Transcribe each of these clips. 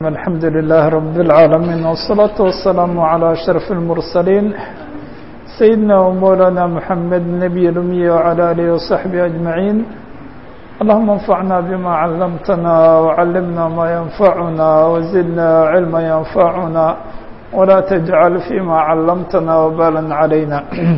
الحمد لله رب العالمين والصلاة والسلام على أشرف المرسلين سيدنا ومولانا محمد النبي الأمي وعلى آله وصحبه أجمعين اللهم انفعنا بما علمتنا وعلمنا ما ينفعنا وزدنا علما ينفعنا ولا تجعل فيما علمتنا وبالا علينا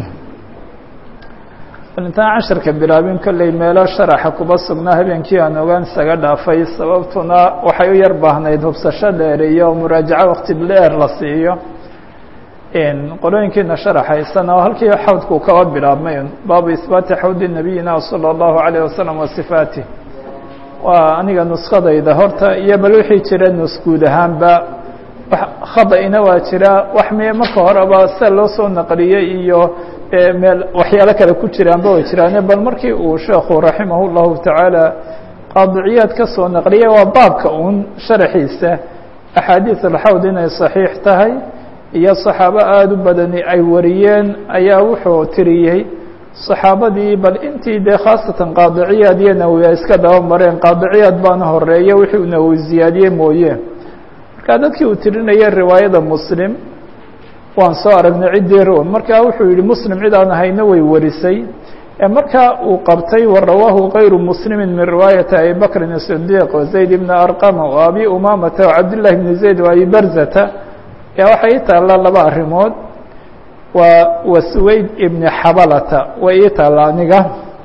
intaan casharka bilaabin kolley meelo sharaxa kuba sugnaa habeenkii aan ogaan isaga dhaafay sababtuna waxay u yar baahnayd hubsasho dheer iyo muraajaco wakti dheer la siiyo qolooyinkiina sharaxaysan oo halkii xawdku kaba bilaabmay baabu isbaati xawdi nabiyina salى اllahu عalيه wasalam wa sifaatih waa aniga nuskadayda horta iyo bal wixii jira nus guud ahaanba khada-ina waa jira wax m marka horeba sida loo soo naqliyey iyo meel waxyaalo kale ku jiraanba way jiraane bal markii uu sheekhu raximah اllahu tacaala qaadiciyaad ka soo naqliyay waa baabka uun sharaxiisa axaadiis alxawd inay saxiix tahay iyo saxaabo aada u badani ay wariyeen ayaa wuxuu tiriyey saxaabadii bal intii dee khaasatan qaadiciyaad iyo nawiya iska daba mareen qaadiciyaad baana horeeya wixii uu nawi ziyaadiye mooye marka dadkii uu tirinayay riwaayada muslim waan soo aragnay ciddii roon marka wuxuu yihi muslim cid aan ahayna way warisay marka uu qabtay warawaahu kayru muslimi min riwaayati abi bakrin الصdiq وzayd bn arqama وabi umamata وcabdالlahi bn zayd وabi barzata yaa waxay ii taalla laba arrimood waa waswayd ibn xabalata way ii taalla aniga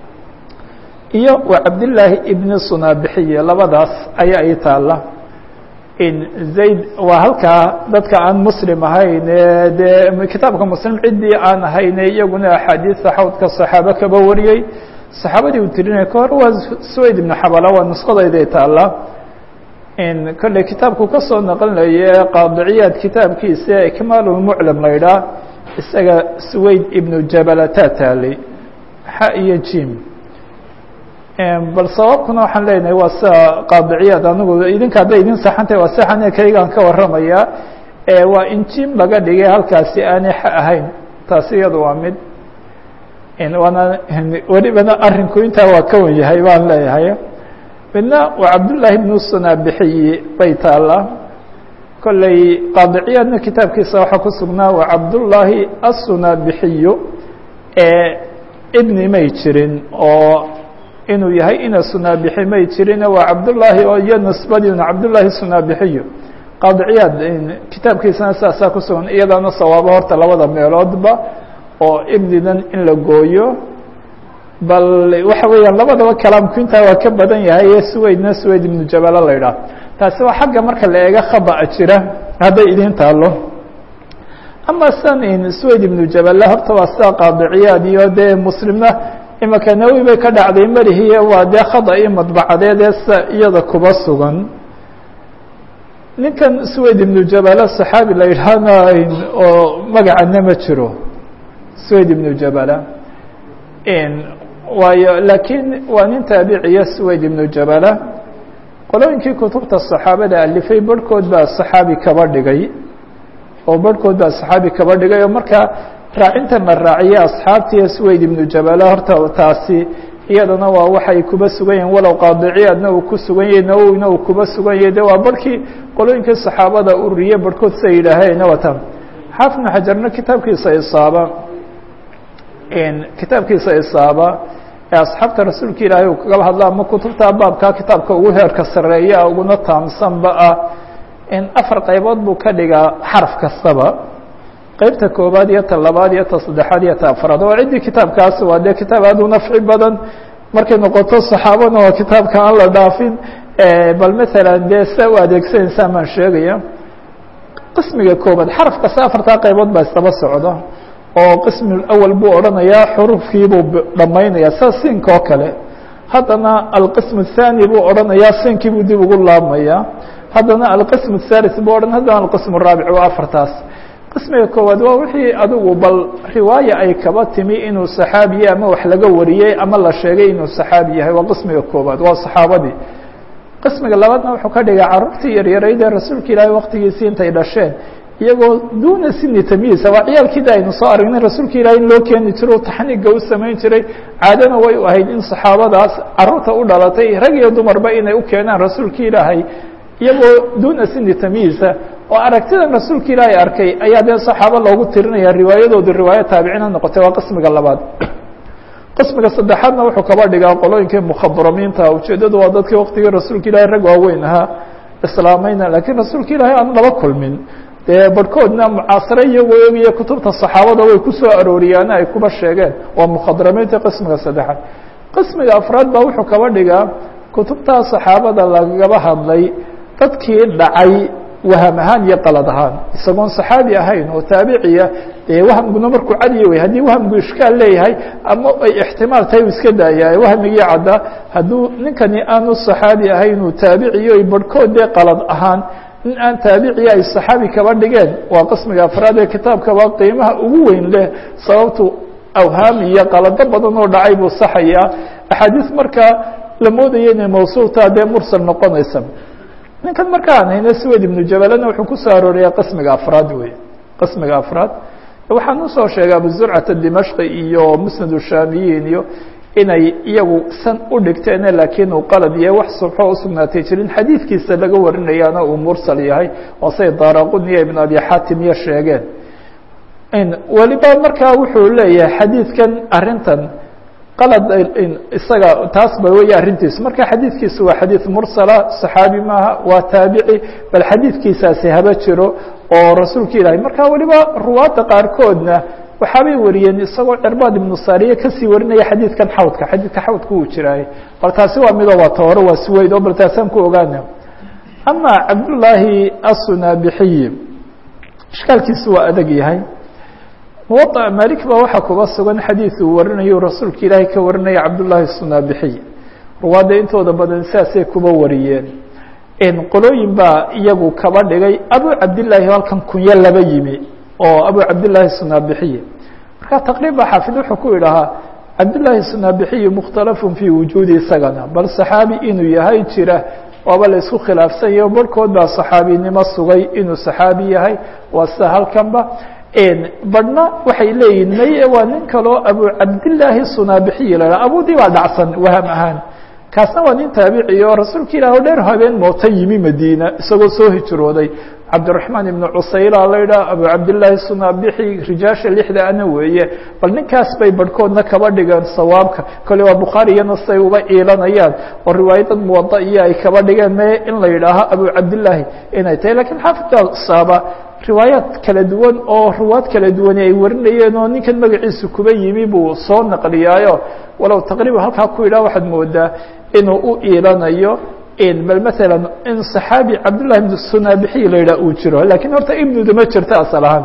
iyo wa cabdالlaahi ibn sunabixiye labadaas ayaa ii taalla zayd waa halkaa dadka aan muslim ahayn dee kitaabka muslim ciddii aan ahayne iyaguna axaadiista xawdka saxaabo kaba wariyey saxaabadii uu tirinaya ka hor waa swayd ibnu xabala waa nusqadayday taalla kolley kitaabku ka soo naqlinaye qaadiciyaad kitaabkiisa ikmaalulmuclam la ydhaah isaga swayd ibnu jabalata taalay xa iyo jim bal sababkuna waxaan leenahay waa sida qaadiciyaad anigu idinka hadday idin saxantahay waa saxane kaygaan ka warramaya waa in jim laga dhigay halkaasi aanay xa ahayn taasi iyada waa mid waana welibana arrinku intaa waa ka wan yahay baan leeyahay midna waa cabdullaahi bnu sunabixiyi bay taallaa kolley qaadiciyaadna kitaabkiisa waxaa ku sugnaa waa cabdullaahi assunabixiyu ibni may jirin oo inuu yahay ina sunaabixi may jirine waa cabdullaahi oo iyo nisbadiina cabdullaahi sunaabixiyu qaadiciyaad kitaabkiisana saasaa ku sugan iyadaana sawaabo horta labada meeloodba oo ibnidan in la gooyo bal waxa weeyaan labadaba kalaamku intaa waa ka badan yahay ee suweydna suweyd ibnu jabala la idhaah taasi waa xagga marka la eega khada'a jira hadday idin taalo ama san suweyd ibnu jabala horta waa sida qaadiciyaad iyo dee muslimna imaka nawi bay ka dhacday melihiye waa dee khada iyo madbacadeed ee sa iyada kuba sugan ninkan suweyd ibnu jabala saxaabi la yidhaahna oo magacana ma jiro suweyd ibnu jabala waayo laakiin waa nin taabiciya suweyd ibnu jabala qolooyinkii kutubta saxaabada alifay barhkood baa saxaabi kaba dhigay oo barhkood baa saxaabi kaba dhigay oo markaa raacintan la raaciye asxaabtii suweyd ibnu jabala horta taasi iyadana waa waxay kuba sugan yihin walow qaadiciyaadna uu ku sugan yahay nawowina uu kuba sugan yahay de waa barhkii qolooyinkii saxaabada ururiye barhkood sa yidhaaheen watan xaafid ibnu xajarna kitaabkiisa isaaba kitaabkiisa isaaba ee asxaabta rasuulka ilaahay uu kagaba hadla ama kutubta baabka kitaabka ugu heerka sareeya uguna taamsanba ah in afar qaybood buu ka dhigaa xaraf kastaba qaybta koobaad iyo ta labaad iyo ta saddexaad iyo ta afraad oo ciddii kitaabkaas waa dee kitaab aad u nafci badan markay noqoto saxaabana waa kitaabka aan la dhaafin bal maalan dee sa u adeegsanaysaa maan sheegaya qismiga koobaad xaraf kasta afartaa qaybood baa isdaba socda oo qismi awal buu odhanayaa xurufkiibuu dhammaynayaa sida siinka oo kale haddana alqism الthani buu odhanayaa siinkii buu dib ugu laabmaya haddana alqism الthalith buu odhan haddana alqism الraabic waa afartaas qismiga koowaad waa wixii adigu bal riwaaya ay kaba timi inuu saxaabiye ama wax laga wariyey ama la sheegay inuu saxaabi yahay waa qismiga koowaad waa saxaabadii qismiga labaadna wuxuu ka dhigay carruurtii yaryarayd ee rasuulka ilaahay waktigiisii intay dhasheen iyagoo duuna sini tamyiisa waa ciyaalkiida aynu soo aragnay rasuulka ilahay in loo keeni jiro taxniga u samayn jiray caadana way u ahayd in saxaabadaas carruurta u dhalatay rag iyo dumarba inay u keenaan rasuulka ilaahay iyagoo duuna sini tamyiisa oo aragtidan rasuulka ilaahay arkay ayaa dee saxaabo loogu tirinaya riwaayadoodu riwaayo taabicin ha noqotay waa qismiga labaad qismiga saddexaadna wuxuu kaba dhigaa qolooyinkii mukhadramiinta ujeeddadu waa dadkii waktigii rasuulka ilahay rag waaweyn ahaa islaamayna laakiin rasuulka ilaahay aan laba kulmin dee barhkoodna mucaasare iyagoo eegaya kutubta saxaabada way ku soo arooriyaana ay kuba sheegeen waa mukhadramiinta qismiga saddexaad qismiga afraad baa wuxuu kaba dhigaa kutubtaa saxaabada lagaba hadlay dadkii dhacay waham ahaan iyo qalad ahaan isagoon saxaabi ahayn oo taabiciya dee wahamguna markuu cadiya wey haddii wahamgu ishkaal leeyahay ama ay ixtimaal tahay u iska daaya wahmigii cadda hadduu ninkani aanu saxaabi ahayn uu taabiciyo ay barhkood dee qalad ahaan in aan taabiciya ay saxaabi kaba dhigeen waa qismiga afraad ee kitaabkaba qiimaha ugu weyn leh sababtu awhaam iyo qalado badan oo dhacay buu saxayaa axaadiis markaa la moodaya inay mawsuultaa dee mursal noqonaysa ninkan marka aan hayno swed ibnu jabalana wuxuu ku soo arooriyaa qismiga afraad wey qismiga afraad waxaan usoo sheegay abu zurcata dimashqi iyo musnad shaamiyiin iyo inay iyagu san u dhigteene laakiin uu qalad iyo wax subxo usugnaatay jirin xadiidkiisa laga warinayaana uu mursal yahay oo say daaraquniya ibn abi xaatim iyo sheegeen weliba markaa wuxuu leeyahay xadiidkan arintan qalad isaga taas ba wey arrintiisu marka xadiidkiisu waa xadiid mursala صaxaabi maaha waa taabici bal xadiidkiisaasi haba jiro oo rasuulka ilaahay marka weliba ruwaadda qaarkoodna waxaabay wariyeen isagoo cerbaad ibnu sariye kasii warinaya xadiidkan xawdka xadiidka xawdka uu jiraay bal taasi waa midoo waa ta hore waa suweyd oo bal taasaan ku ogaana ama cabdullaahi asunaabixiyi ishkaalkiisu waa adag yahay muwaطa malik ba waxaa kuba sugan xadiid uu warinayo rasuulka ilaahay ka warinaya cabdullaahi sunaabixiy ruwaadda intooda badan sidaasay kuba wariyeen qolooyin baa iyagu kaba dhigay abu cabdillaahi halkan kunyo laba yimi oo abu cabdillaahi sunaabixiy marka taqriiba xaafid wuxuu ku idhahaa cabdillaahi sunaabixiy mukhtalafun fii wujuudi isagana bal saxaabi inuu yahay jira waaba la isku khilaafsanyaho barhkood baa saxaabinimo sugay inuu saxaabi yahay waa sida halkanba badhna waxay leeyihin maye waa nin kaloo abu cabdillaahi sunaabixiyi la haha abudii baa dhacsan waham ahaan kaasna waa nin taabici oo rasuulka ilah o dheer habeen moota yimi madiina isagoo soo hijrooday cabdiraxmaan ibnu cusayla la idhaha abu cabdillaahi sunaabixi rijaasha lixda ana weeye bal ninkaas bay barhkoodna kaba dhigeen sawaabka kole waa bukhaari iyana say uba iilanayaan oo riwaayadad muwada iyo ay kaba dhigeen maye in la yidhaaho abu cabdillaahi inay tahay lakiin xaafidka saaba riwaayaad kala duwan oo ruwaad kala duwani ay warinayeen oo ninkan magaciisu kuba yimi buu soo naqliyaayo walow taqriiban halkaa ku yidhah waxaad moodaa inuu u iilanayo bal maala in صaxaabi cabdullahi ibn sunaabixiy la yidhah uu jiro lakiin horta ibnuda ma jirto asal ahaan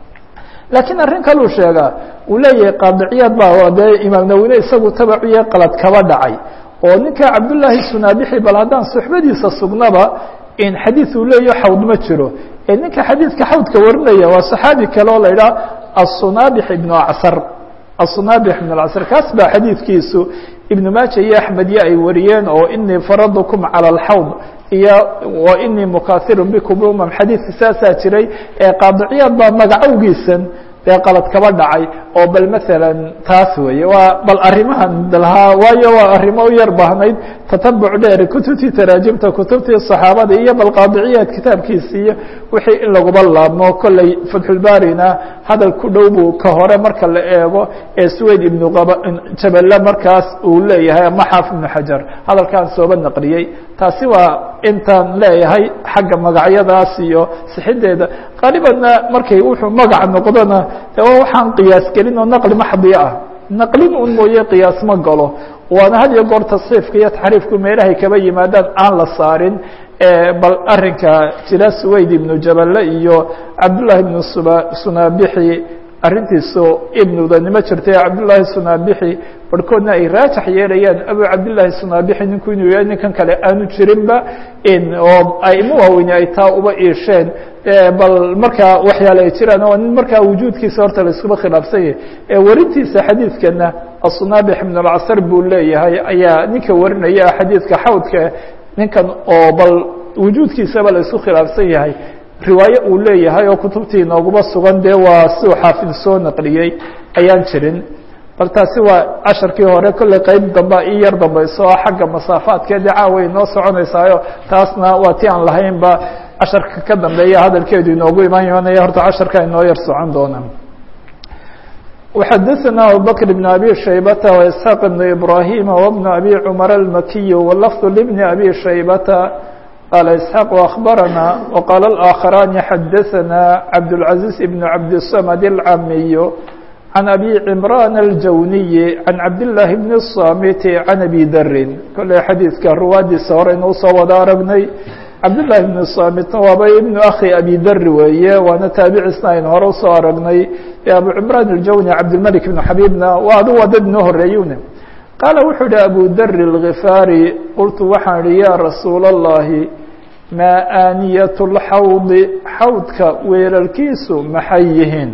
laakiin arrin kaluu sheegaa uu leeyahay qaadiciyaad baa dee imaam nawine isagu tabaciye qalad kaba dhacay oo ninka cabdullaahi sunaabixi bal haddaan suxbadiisa sugnaba in xadiid uu leeyaho xawd ma jiro ee ninka xadiidka xawdka warinaya waa صaxaabi kale oo la idhaha aلsunaabix ibnu acsar aلsunaabix ibn اcsr kaas baa xadiidkiisu ibn maaja iyo axmed iyo ay wariyeen oo inii faradkum calى اlxawd iyo wa inii mukahirun bikum umam xadiidka saasaa jiray ee qaadiciyaad baa magacowgiisan dee qalad kaba dhacay oo bal maala taas weeye waa bal arrimahan lahaa waayo waa arrimo u yar baahnayd tatabuc dheer kutubtii taraajimta kutubtii صaxaabada iyo bal qaadiciyaad kitaabkiisi iyo wixii in laguba laabmo kolley fatxulbaarina hadal ku dhow buu ka hore marka la eego ee suweyd ibnu jabale markaas uu leeyahay ama xaaf ibnu xajar hadalkaan sooba naqliyey taasi waa intaan leeyahay xagga magacyadaas iyo sixideeda qaalibanna markay wuxuu magaca noqdona de waa waxaan qiyaas gelin oo naqli maxdiya ah naqlin un mooye qiyaas ma galo waana had iyo goor tasxiifka iyo taxriifku meelahay kaba yimaadaan aan la saarin bal arinka jira suweyd ibnu jabale iyo cabdullahi ibnu sunaabixi arrintiisu ibnudanimo jirtay cabdullaahi sunaabixi barhkoodna ay raajax yeelayaan abu cabdillaahi sunaabixi ninku inuu yahay ninkan kale aanu jirinba oo aimo waaweyne ay taa uba iisheen bal markaa waxyaale ay jiraan oo nin markaa wujuudkiisa horta la iskuba khilaafsan yahay ee warintiisa xadiidkana aلsunaabix ibn اlcsr buu leeyahay ayaa ninka warinaya xadiidka xawdka ninkan oo bal wujuudkiisaba la isku khilaafsan yahay riwaaye uu leeyahay oo kutubtii inooguma sugan dee waa siduu xaafid soo naqliyey ayaan jirin bal taasi waa casharkii hore kolley qeyb damba i yar dambayso oo xagga masaafaadkeedii caaway inoo soconaysaayo taasna waa ti aan lahaynba casharka ka dambeeya hadalkeedu inoogu imaan yoonaya horta casharka inoo yar socon doona وxadثna abubكر بن أbي شhaybة وإسحاq بن إبراhيم وبن أbي cمر المkي واللفظ لبن أbي شhaybة qال إسحاq أخبرنا وqال الآkخراn xadثna عبدالعزيز بن عبدالصمد العamiي عن أbي عمران الجوني عن عبداللahi بن الصامت عن أbي dri kolley xadiidka ruwaadiisa hore inuu soo wada aragnay cabdاللahi بن الصاmitna waaba ibnu akhi abi dri weeye waana taabicisna aynu hore usoo aragnay abu cمrان الjawni cabdالmلك بن xabيbna waa adu waa dad inoo horeeyune qaala wuxuu ihi abu dri الغifaarي qultu waxaan ihi ya rasuul الlahi maa aaniyaة الxawdi xawdka weelalkiisu maxay yihiin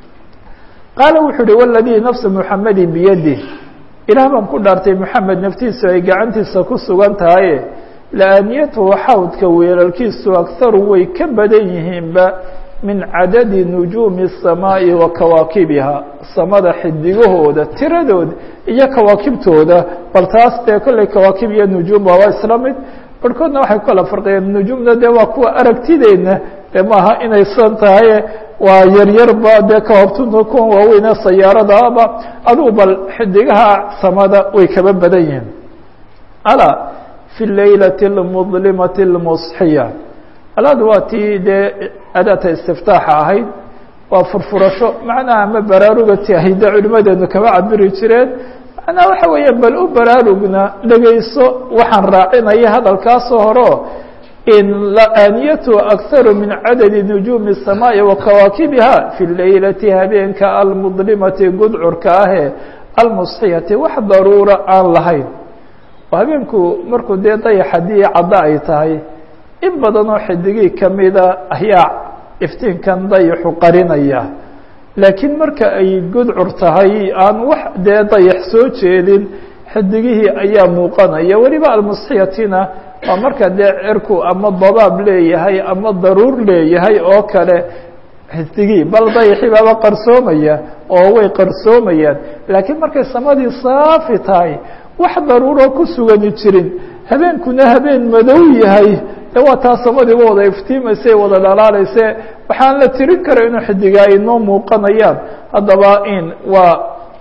qaala wuxuu uhi wاladii nafsu mحamedi biyadih ilaah baan ku dhaartay mحamed naftiisu ay gacantiisa ku sugan tahaye laaniyatuhu xawdka weelalkiisu akharu way ka badan yihiinba min cadadi nujuumi الsamaaءi wa kawaakibiha samada xidigahooda tiradooda iyo kawaakibtooda bal taas dee kolley kawaakib iyo nujuum waa isla mid barhkoodna waxay ku kala farqiyeen nujuumna dee waa kuwa aragtideenna dee maaha inay san tahay waa yaryarba dee kahoobtuna kuwan waaweyne sayaaradaaba adugu bal xidigaha samada way kaba badan yihiin alaa fi laylati اlmudlimati اlmusxiya alaadu waa tii dee adaata istiftaaxa ahayd waa furfurasho macnaha ama baraarugati ahay dee culimadeenu kama cabiri jireen macnaha waxa weeye bal u baraarugna dhegayso waxaan raacinaya hadalkaasoo horeo in laaniyatu akharu min cadadi nujuumi الsamaaءi wa kawaakibiha fi laylati habeenka almudlimati gudcurka ahee almusxiyati wax daruura aan lahayn oo habeenku markuu dee dayax haddii caddo ay tahay in badan oo xidigii kamida ayaa iftiinkan dayaxu qarinaya laakiin marka ay gudcur tahay aan wax dee dayax soo jeedin xidigihii ayaa muuqanaya weliba almusxiyatina waa marka dee cirku ama dabaab leeyahay ama daruur leeyahay oo kale xidigii bal dayaxii baaba qarsoomaya oo way qarsoomayaan laakiin markay samadii saafi tahay wax daruuro ku sugani jirin habeenkuna habeen madow yahay de waa taa samadiiba wada iftiimayse wada dhalaalayse waxaan la tirin kara inuu xidigaa inoo muuqanayaan haddaba in waa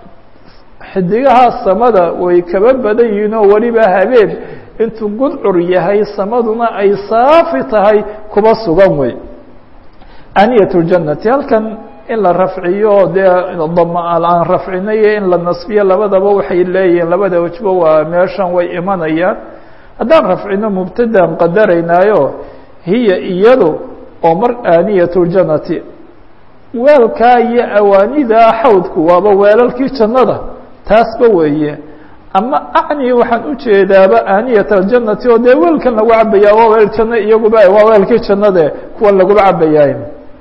xidigaha samada way kaba badan yihiin oo weliba habeen intuu gudcur yahay samaduna ay saafi tahay kuba sugan wey aniyat ljannati halkan in la rafciyo dee aan rafcinayo in la nasbiyo labadaba waxay leeyihiin labada wejba waa meeshan way imanayaan haddaan rafcino mubtadaan qadaraynaayo hiya iyadu oo mar aaniyat ljannati weelkaa iyo awaanidaa xawdku waaba weelalkii jannada taasba weeye ama acni waxaan ujeedaaba aaniyat aljannati oo dee weelkan lagu cabayaa waa weel janno iyaguba waa weelkii jannade kuwan laguba cabayaay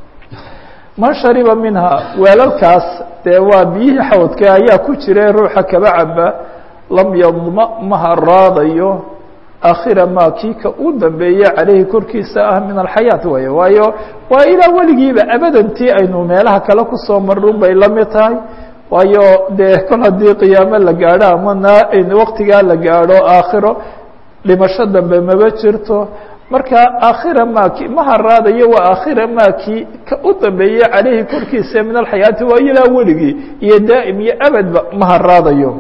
man shariba minha weelalkaas dee waa biyihii xawdka ayaa ku jira ruuxa kaba caba lam yadma ma haraadayo akhira ma kii ka u dambeeye caleyhi korkiisa ah min alxayaat waay waayo waa ilaa weligiiba abadantii aynu meelaha kale kusoo marun bay la mid tahay waayo dee kol haddii qiyaamo la gaadho ama na waktigaa la gaadho aakhiro dhimasho dambe maba jirto marka aakhira maki ma haraadayo waa aakhira maki ka u dambeeye caleyhi korkiisa min alxayaati waa ilaa weligii iyo daa'im iyo abadba ma haraadayo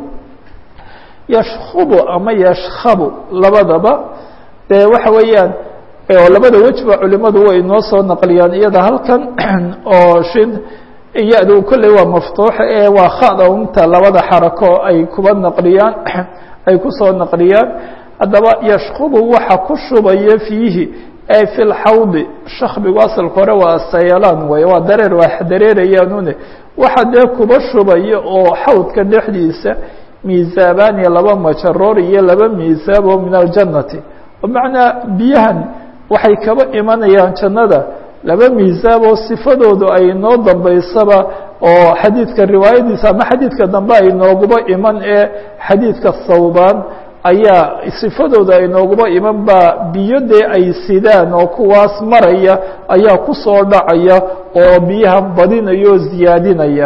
yashkubu ama yashkabu labadaba dee waxa weeyaan oo labada wejba culimadu way inoo soo naqliyaan iyada halkan oo shin iyadu kolley waa maftuuxa ee waa khada unta labada xarako ay kuba naqliyaan ay kusoo naqliyaan haddaba yashkubu waxa ku shubaya fiihi ay fi lxawdi shakbigu asalka hore waa sayalaan way waa dareer waa dareerayaanune waxa dee kuba shubaya oo xawdka dhexdiisa miisaabani laba majaroor iyo laba miisaab oo min aljannati bimacnaa biyahan waxay kaba imanayaan jannada laba miisaab oo sifadoodu ay noo dambaysaba oo xadiidka riwaayadiisa ama xadiidka dambe ay nooguba iman ee xadiidka thawbaan ayaa sifadooda ay nooguba iman baa biyo dee ay sidaan oo kuwaas maraya ayaa kusoo dhacaya oo biyaha badinaya oo ziyaadinaya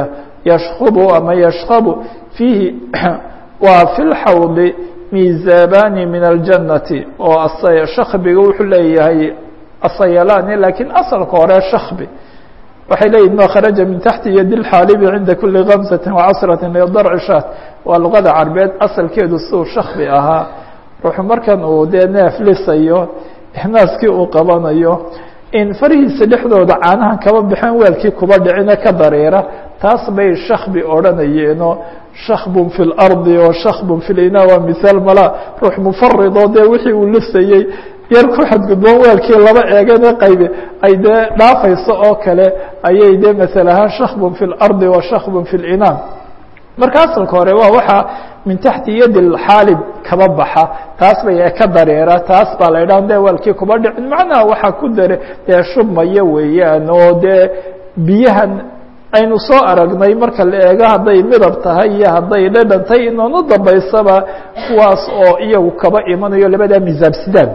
yashkubu ama yashkabu fiihi waa fi lxawdi miizabani min aljannati oo shakbiga wuxuu leeyahay asayalani lakiin asalka hore shakbi waxay leeyihin ma kharaja min taxti yadi lxaalibi cinda kuli kamsati wacasrati lidarci shaat waa luqada carbeed asalkeedu siduu shakbi ahaa ruuxu markan uu dee neef lisayo naaskii uu qabanayo in farihiisa dhexdooda caanahan kaba baxeen weelkii kuba dhicine ka dareera taas bay shakbi odhanayeenoo shakbun fi lardi oo shakbun fi lina waa mihaal mala ruux mufaridoo dee wixii uu lisayey yar ku xadgudboon weelkii laba eegane qaybe ay dee dhaafayso oo kale ayay dee masal ahaan shakbun fi lardi wa shakbun fi linaan marka asalka hore waa waxaa min taxti yadi xaalib kaba baxa taas bay ka dareera taas baa la idhaha de weelkii kuba dhicin macnaha waxaa ku dare dee shubmaya weeyaan oo dee biyahan aynu soo aragnay marka la eego hadday midab tahay iyo hadday dhadhantay inoonu dambaysaba kuwaas oo iyagu kaba imanayo labadaa misaabsidaan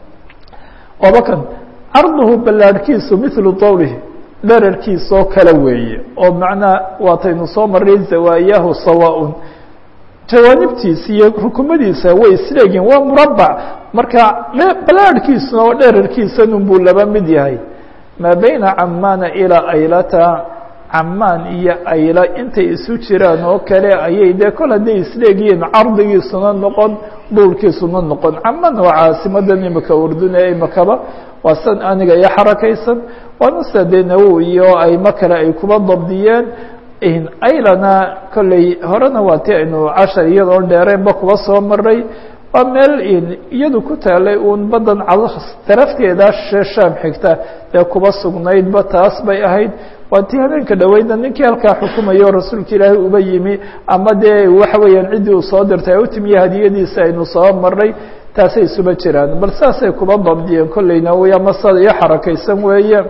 obakan carduhu ballaadhkiisu milu dawlihi dherarkiisoo kale weeye oo macnaa waataynu soo maray zawaayahu sawaaun jawaanibtiisa iyo rukumadiisa way isleegiin waa murabac marka ballaadhkiisuna oo dherarkiisanun buu laba mid yahay maa bayna camaana ilaa aylata camaan iyo ayla intay isu jiraan oo kale ayay dee kol hadday isleegiyiin cardigiisuna noqon duulkiisuna noqon camaan waa caasimadan imika urdune imakaba waa san aniga iyo xarakaysan waana sida dee nawowi iyo aymo kale ay kuba dabdiyeen aylana kolley horena waa ti aynu cashar iyadoon dheereenba kuba soo maray waa meel iyadu ku taalay uun badan darafteeda shaam xigta ee kuba sugnaydba taas bay ahayd waa tii habeenka dhaweyna ninkii halkaa xukumayo rasuulka ilaahay uba yimi ama dee waxa weeyaan ciddii uu soo dirtay u timiye hadiyadiisa aynu soo maray taasay isuba jiraan bal saasay kuba dabdiyeen kolleyna wya masada iyo xarakaysan weeye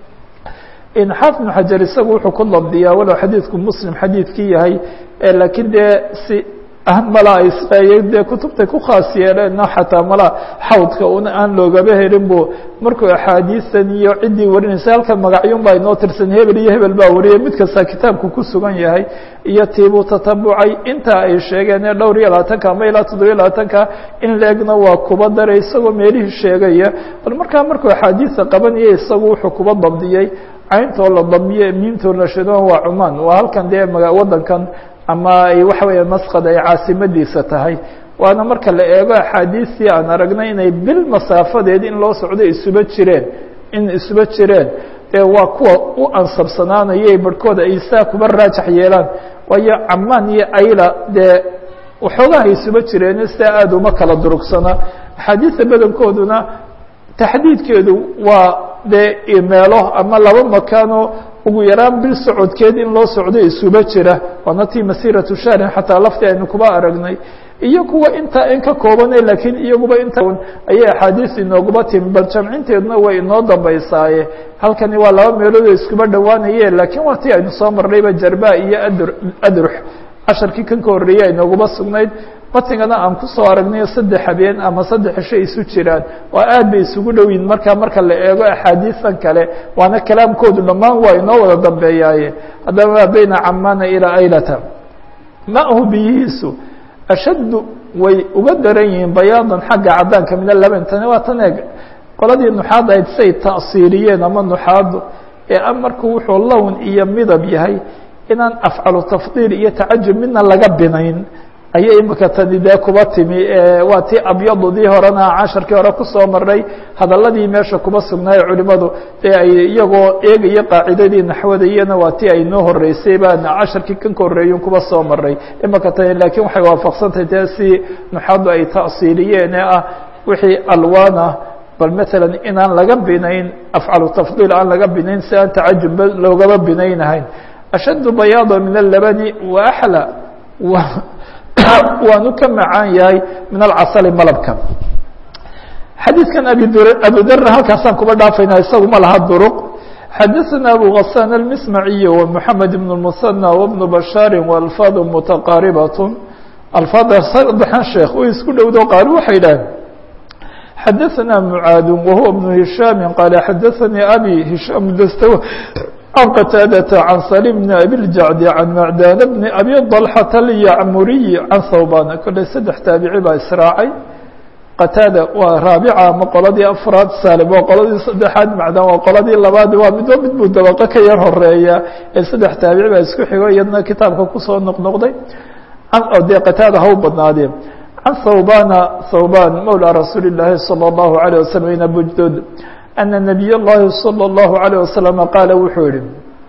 xaafid بن xajar isagu wuxuu ku dabdiyaa walow xadiidku muslim xadiidkii yahay lakiin dee si ahan mala isleeyay dee kutubtay ku khaas yeeleen xataa mala xawdka un aan loogaba helin bu markuu axaadiisan iyo ciddii warinaysa halkan magacyun baa inoo tirsan hebel iyo hebel baa wariyay mid kasta kitaabku ku sugan yahay iyo tiibuu tatabucay intaa ay sheegeen ee dhowr iyo labaatanka ama ilaa toddobiyo labaatanka in leegna waa kuba daray isagoo meelihii sheegaya bal markaa markuu axaadiisa qabanaya isagu wuxuu kuba dabdiyey cayntoo la damiye miimtoo la shido waa cumaan waa halkan dee wadankan ama ay waxa weeya masqad ay caasimadiisa tahay waana marka la eego axaadiistii aan aragnay inay bil masaafadeed in loo socdo isuba jireen in isuba jireen dee waa kuwa u ansabsanaanayay barhkooda ay saa kuba raajax yeelaan waayo camaan iyo ayla dee waxoogaha isuba jireen sidaa aada uma kala durugsana axaadiista badankooduna taxdiidkeedu waa dee meelo ama laba makaanoo ugu yaraan bil socodkeed in loo socdo isuba jira waana tii masiratu shahrin xataa lafti aynu kuba aragnay iyo kuwa intaa in ka koobane lakiin iyaguba inta ayay axaadiis inoogaba timi bal jamcinteeduna way inoo dambaysaaye halkani waa laba meelood oo iskuba dhowaanaye lakiin waa tii aynu soo marnayba jarba iyo adr adrux casharkii kan ka horreeyey aynoogaba sugnayd matingana aan kusoo aragnayo saddex habeen ama saddex cisho isu jiraan waa aad bay isugu dhowiin markaa marka la eego axaadiisan kale waana kalaamkoodu dhammaan waa inoo wada dambeeyaaye haddaba maa bayna camaana ilaa aylata maahu biyihiisu ashaddu way uga daran yihiin bayaadan xagga caddaanka min alaban tani waa tan eeg qoladii nuxaad ahayd say ta'siiriyeen ama nuxaadu ee a marku wuxuu lown iyo midab yahay inaan afcalu tafdiil iyo tacajub midna laga binayn ayay imika tani dee kuba timi waa tii abyadudii horena casharkii hore kusoo maray hadaladii meesha kuba sugnaaye culimadu dee ay iyagoo eegaya qaacidadii naxwada iyana waa tii ay noo horeysay baan casharkii kan ka horreeyun kuba soo maray imika tani laakiin waxay waafaqsantahay dee si nuxaadu ay ta'siiliyeen ee ah wixii alwaan ah bal matalan inaan laga binayn afcalu tafdiil aan laga binayn si aan tacajub loogaba binaynahayn ashaddu bayaada min alabani wa axla waanu ka macaan yahay min alcasali malabka xadiidkan abu dr halkaasaan kuba dhaafayna isagu ma laha duruq xadaثna abu غasaan الmismaciy ومحamed بن المثنى وبن bashaari وalfaad mutaqaaribaة alfaada saddexan sheekh way isku dhowdo qaar waxay dhaheen xadaثna mعaad wahuwa بن هishاam qaala xadaثanii abi hishaam dastw عن qتاadة عن sليم بن أbي الجعد عن معdاn بن أbي طلحة اليعmuriي عن hوbاn koley saddex taabici baa israacay qataada waa raabica ama qoladii afraad salim waa qoladii saddexaad macdan waa qoladii labaad waa midba mid buu dabaqo ka yar horeeya ee saddex taabici baa isku xigo iyadna kitaabka kusoo noqnoqday dee qataada ha u badnaadee can hawbana hawban mawlى rasuuli الlahi salى الlahu عalيه waslم ina bujdod ana nabiy اllahi salى الlahu عalيه waslم qaala wuxuu yihi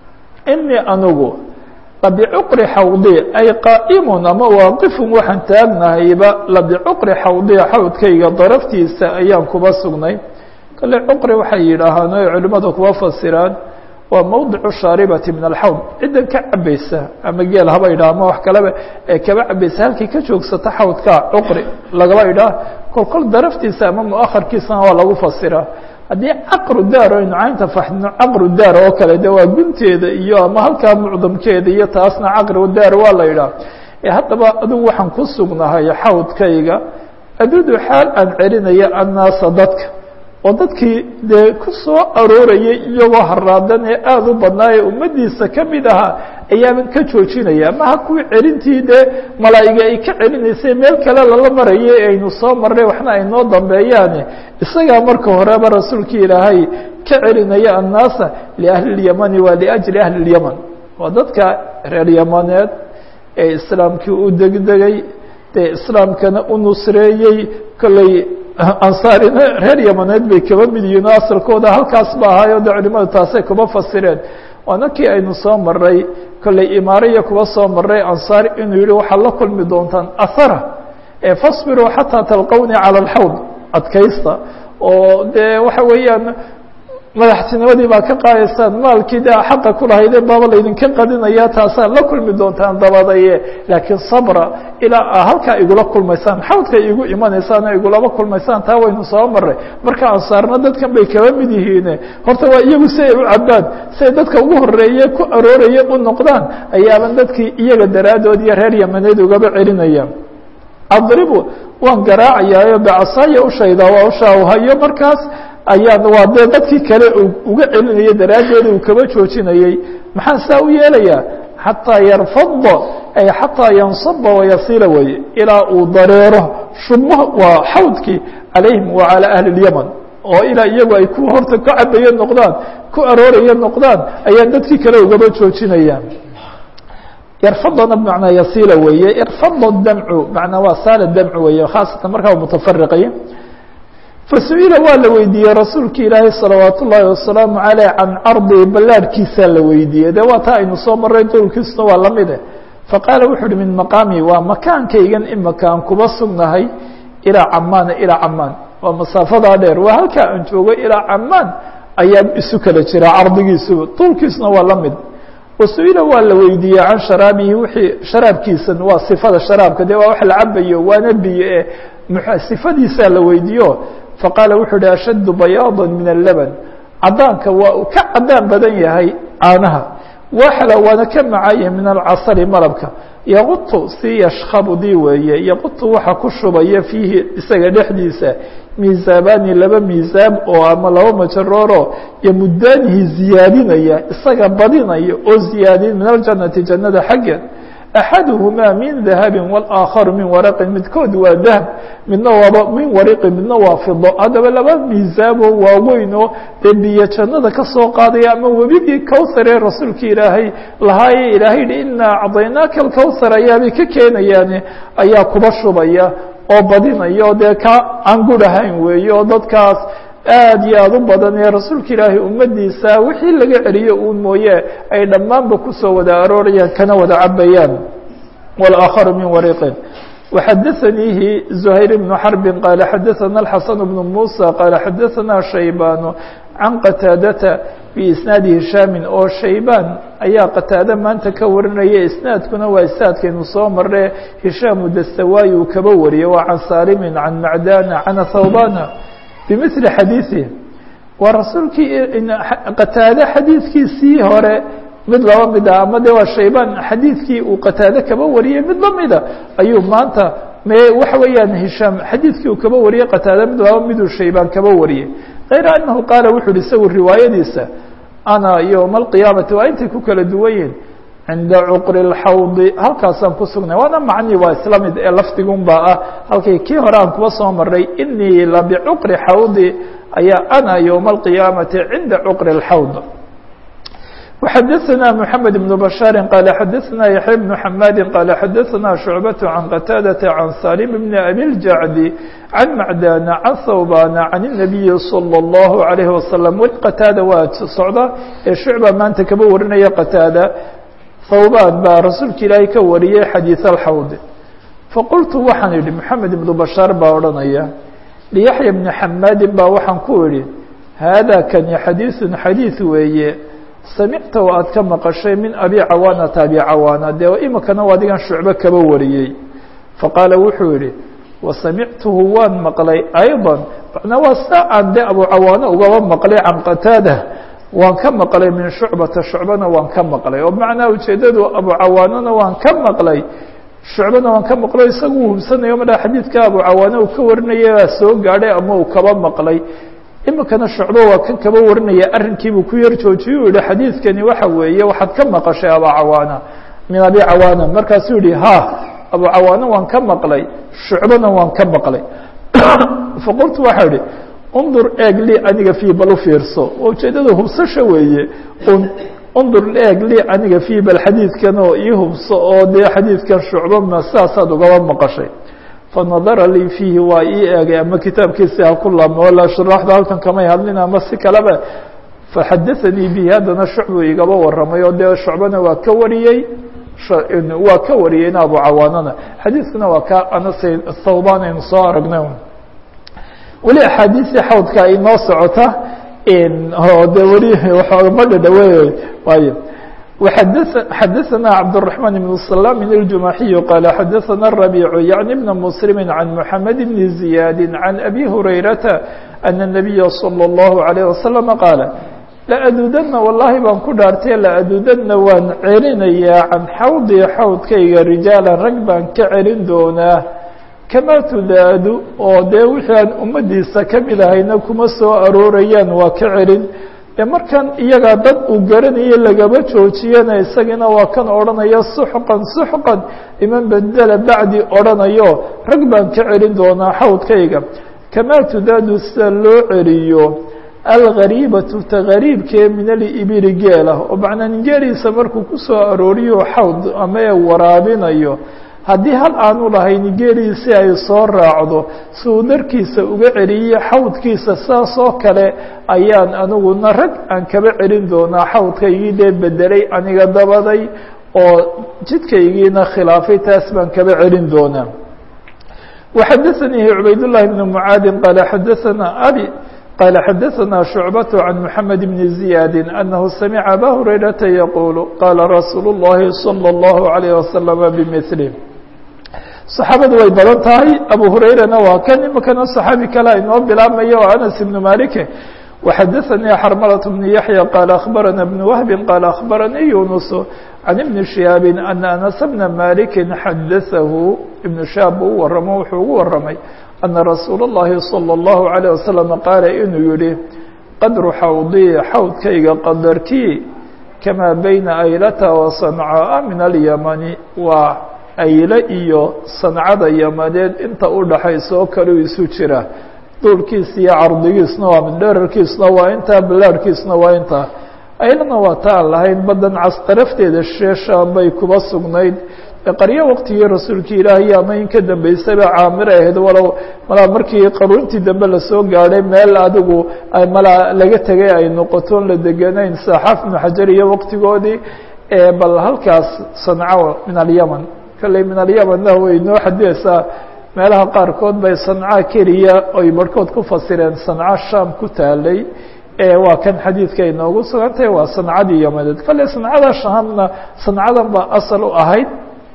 inii anugu labicuqri xawdi ay qaa'imun ama waaqifun waxaan taagnahayba labicuqri xawdiya xawdkayga daraftiisa ayaan kuba sugnay kale cuqri waxay yidhaahaan oy culimmadu kuba fasiraan waa mowdicu shaaribati min alxawd ciddan ka cabaysa ama geel haba idhaha ama wax kaleba ee kaba cabaysa halkii ka joogsata xawdka cuqri lagaba idhaah kol kol daraftiisa ama muakharkiisana waa lagu fasiraa haddii caqru daar aynu caynta faxdino caqru daar oo kale de waa gunteeda iyo ama halkaa mucdamkeeda iyo taasna caqru daar waa la yidhaah ee haddaba adigu waxaan ku sugnahay xawdkayga adudu xaal aan celinaya annaasa dadka oo dadkii dee ku soo aroorayay iyagoo haraadan ee aada u badnaa ee ummaddiisa ka mid ahaa ayaaban ka joojinaya maha kuwii celintii dee malaa'iga ay ka celinaysay meel kale lala maraya ee aynu soo marnay waxna ay noo dambeeyaane isagaa marka horeba rasuulkii ilaahay ka celinaya annaasa liahli اlyamani waa liajli ahli اlyaman waa dadka reer yamaneed ee islaamkii u degdegay dee islaamkana u nusreeyey kolley ansaarina reer yamaneed bay kaba mid yihiin oo asalkooda halkaas ba ahaayo de culimadu taasay kuba fasireen waana kii aynu soo maray kolley imaaraya kuba soo maray ansaar inuu yihi waxaad la kulmi doontaan ahara ee fasbiruu xataa talqowni cala alxawd adkaysta oo dee waxa weeyaan madaxtinimadii baa ka qaadaysaan maalkii de xaqa kulahaydeen baaba laydinka qadinaya taasaad la kulmi doontaan dabadaye laakiin sabra ilaa halkaa igula kulmaysaan xawdka igu imanaysaan igulaba kulmaysaan taa waynu soo maray marka ansaarna dadkan bay kaba mid yihiine horta waa iyagu si ay u cabaan siay dadka ugu horeeye ku arooraya u noqdaan ayaaban dadkii iyaga daraaddood iyo reer yamaneed ugaba celinaya adribu waan garaacayaayo becasaaya ushayda waa ushaa hayo markaas ayaan waa dee dadkii kale uga celinaya daraaddeeda uu kaba joojinayey maxaan saa u yeelayaa xataa yarfada ay xataa yansaba wayasiila weye ilaa uu dareero shubmo waa xawdkii calayhim wa calى ahli اlyaman oo ilaa iyagu ay ku horta ka cabaye noqdaan ku arooraya noqdaan ayaan dadkii kale ugaba joojinaya yarfadana bmanaa yasiila weeye irfada damcu manaa waa saala damcu weeye khaasatan markaa mutafariqay fasu'ila waa la weydiiyey rasuulka ilaahay salawaat ullaahi wasalaamu caleyh can cardi ballaadhkiisaa la weydiiyey de waa taa aynu soo maray dowlkiisuna waa lamide faqaala wuxu uhi min maqaami waa makaankaygan imaka aan kuba sugnahay ilaa camaana ilaa camaan waa masaafadaa dheer waa halkaa aan joogo ilaa camaan ayaa isu kala jira cardigiisuba duulkiisuna waa la mid wasu'ila waa la weydiiyey can sharaabihi wixii sharaabkiisan waa sifada sharaabka de waa wax la cabayo waana biyo e sifadiisaa la weydiiyo faqaala wuxuu uhi ashaddu bayaada min allaban cadaanka waa uu ka cadaan badan yahay caanaha waxla waana ka macaya min alcasali malabka yaqutu si yashkhabudii weeye yaqutu waxa ku shubaya fiihi isaga dhexdiisa miisaabani laba miisaab oo ama laba majarooro yomudaanihi ziyaadinaya isaga badinaya oo ziyaadin min aljannati jannada xaggeed axaduhumaa min dahabi wاlaakharu min waraqin midkood waa dahab midna waaba min wariqin midna waa fido haddaba laba miisaaboo waaweyn oo dee biyo jannada ka soo qaadaya ama webigii cowsaree rasuulka ilaahay lahaaye ilaahay hi inaa acdaynaaka alcowsar ayaabay ka keenayaane ayaa kuba shubaya oo badinaya oo dee ka aan gudhahayn weeye oo dadkaas aad iyo aada u badan ee rasuulka ilaahay ummadiisa wixii laga celiyo uun mooye ay dhammaanba kusoo wada aroorayaan kana wada cabayaan wاlآakharu min wariqin وxadaثaniihi زuhayr بن xرbi qaala xadaثana الxasan بن muسى qaala xadaثana shaybaan can qataadata biisnaadi hishaami oo shaybaan ayaa qataade maanta ka warinaya isnaadkuna waa isnaadkaynu soo marne hishaamu dastawaayi uu kaba wariyay waa can saalimin can macdana can thawbana bimili xadiiثi waa rasuulkii qataade xadiidkiisii hore mid laba mid ah ama de waa shaybaan xadiidkii uu qataade kaba wariyey mid lamida ayuu maanta me waxa weeyaan hishaam xadiidkii uu kaba wariyey qataade mid laba miduu shaybaan kaba wariyey kayra anahu qaala wuxu uhi isagu riwaayadiisa ana yowma alqiyaamati waa intay ku kala duwan yihin cinda cuqri اlxawdi halkaasaan ku sugnay waana macnii waa isla mid ee lafdigun baa ah halkay kii hore aan kuba soo maray inii la bicuqri xawdi ayaa ana yowma alqiyaamati cinda cuqri اlxawd وxadثna محamed بن بشhاaر qال xadثna يحyى بن حmاd qال xadثna شhuعبة عن qتاadة عن saلم بن أbي الجعد عن معdاn عن ثوbاn عن النبي صلى الله عليه وسلم weli qتاadة waa socda ee شhuعبة maanta kaba warinaya qتاadة thوbاn baa rasuulka ilaahay ka wariyey xadيiث الxawd faqultu waxaan idhi محamed بن بشhاaر baa odhanaya ليحyى بن حmاdi baa waxaan ku idhi hada kani xadيiث xadيiث weeye samicta oo aad ka maqashay min abi cawaanata abi cawaana dee imikana waa adigan shucbo kaba wariyey faqaala wuxuu yihi wasamictuhu waan maqlay ayضa macnaa waa saa aan de abu cawaano ugaba maqlay can qataada waan ka maqlay min shucbata shucbana waan ka maqlay oo macnaa ujeedadu abu cawaanona waan ka maqlay shucbana waan ka maqlay isagu uu hubsanayo madha xadiidka abu cawaano uu ka warinaya baa soo gaadhay ama uu kaba maqlay imikana shucbo waa kan kaba warinaya arrinkiibuu ku yar joojiyey u yihi xadiidkani waxa weeye waxaad ka maqashay abu cawaana min abi cawaana markaasuu yihi ha abu cawaana waan ka maqlay shucbona waan ka maqlay faqultu waxaa idhi undur eeg lii aniga fii bal u fiirso ujeedada hubsasha weeye undur eeg lii aniga fii bal xadiidkan oo ii hubso oo dee xadiidkan shucbo ma sidaasaad ugaba maqashay fanadara lii fiihi waa ii eegay ama kitaabkiisi ha ku laabmo walaa shuraaxda halkan kamay hadlin ama si kaleba faxadaanii bihi haddana shucbu igaba waramay oo dee shucbana waa ka wariyey waa ka wariyeyna abu cawaanana xadiiskuna waa ka anas thawban aynu soo aragnay weli axaadiistii xawdka ay noo socota oo de weli ma dhadhawe waayo xadثna cبدالرحمن بن السلام الجمaحي قال xadثna الربيع يعني بن مسلم عن محمد بن زياد عن أبي هريرة أن النبي صلى الله عليه وسلم قال لأdudna واللahi baan ku dhaartay لأdudna waan celinayaa can xawdي xawdkayga rijaaلا rag baan ka celin doonaa كama tudaadu oo dee wixii aan umadiisa kamid ahayna kuma soo aroorayaan waa ka celin de markan iyagaa dad uu garanayo lagaba joojiyana isagana waa kan odhanaya suxqan suxqan iman bedela bacdi odhanayo rag baan ka celin doonaa xawdkayga kamaa tudaadu sida loo celiyo algariibatu ta gariibkee min alibili geelah oo macnaa ningeeliisa markuu kusoo arooriyo xawd ama ee waraabinayo haddii hal aanu lahayn geeliisi ay soo raacdo si uu darkiisa uga celiye xawdkiisa saas oo kale ayaan aniguna rag aan kaba celin doonaa xawdkaygii dee bedelay aniga dabaday oo jidkaygiina khilaafay taas baan kaba celin doonaa وxadثnii عubayd اللhi بن معاadi qال xadثna abي qال xadثna شhuعبة عن محamed بن زiyاad أنه samca abا هurayرaةa yquل qاla rasuul الlahi صلى الlaه عليه وسلم بmثله صaxaabadu way badan tahay abu hurayrana waa kan imikana صaxaabi kale inoo bilaabmaya oo anas ibnu malike وxadaثanii xarmlaة بن yaحyى qال أخbarana بن وهb qال أخbaranii yunus عan iبni شihaabi أna anas بna maliki xadaثahu iبnu shihaab buu u waramo wuxuu ugu waramay أna rasuul الlahi صلى الlaه عليه وسلم qaala inuu yihi qadru xawdii xawdkayga qadarkii kamaa bayna aylata وaصancaa min alyamani waa ayle iyo sancada yamaneed inta u dhaxaysa oo kale u isu jira duulkiisa iyo cardigiisna waa mid dherarkiisna waa intaa ballaarhkiisna waa intaa aylana waa ta aan lahayn baddan cas darafteeda sheeshaan bay kuba sugnayd qaryo waqtigii rasuulkii ilaahay ama in ka dambeysaba caamir ahayd walow malaa markii qaruuntii dambe lasoo gaadhay meel adigu malaa laga tegay ay noqotoon la deganayn saxaaf ibnu xajar iyo waqtigoodii bal halkaas sanco min alyaman kolley min alyamanna way noo xadidaysaa meelaha qaarkood bay sanca keliya oy barhkood ku fasireen sanco sham ku taalay waa kan xadiidka ay noogu sugantahay waa sancadii yamaneed kolley sancada shaamna sancadan baa asal u ahayd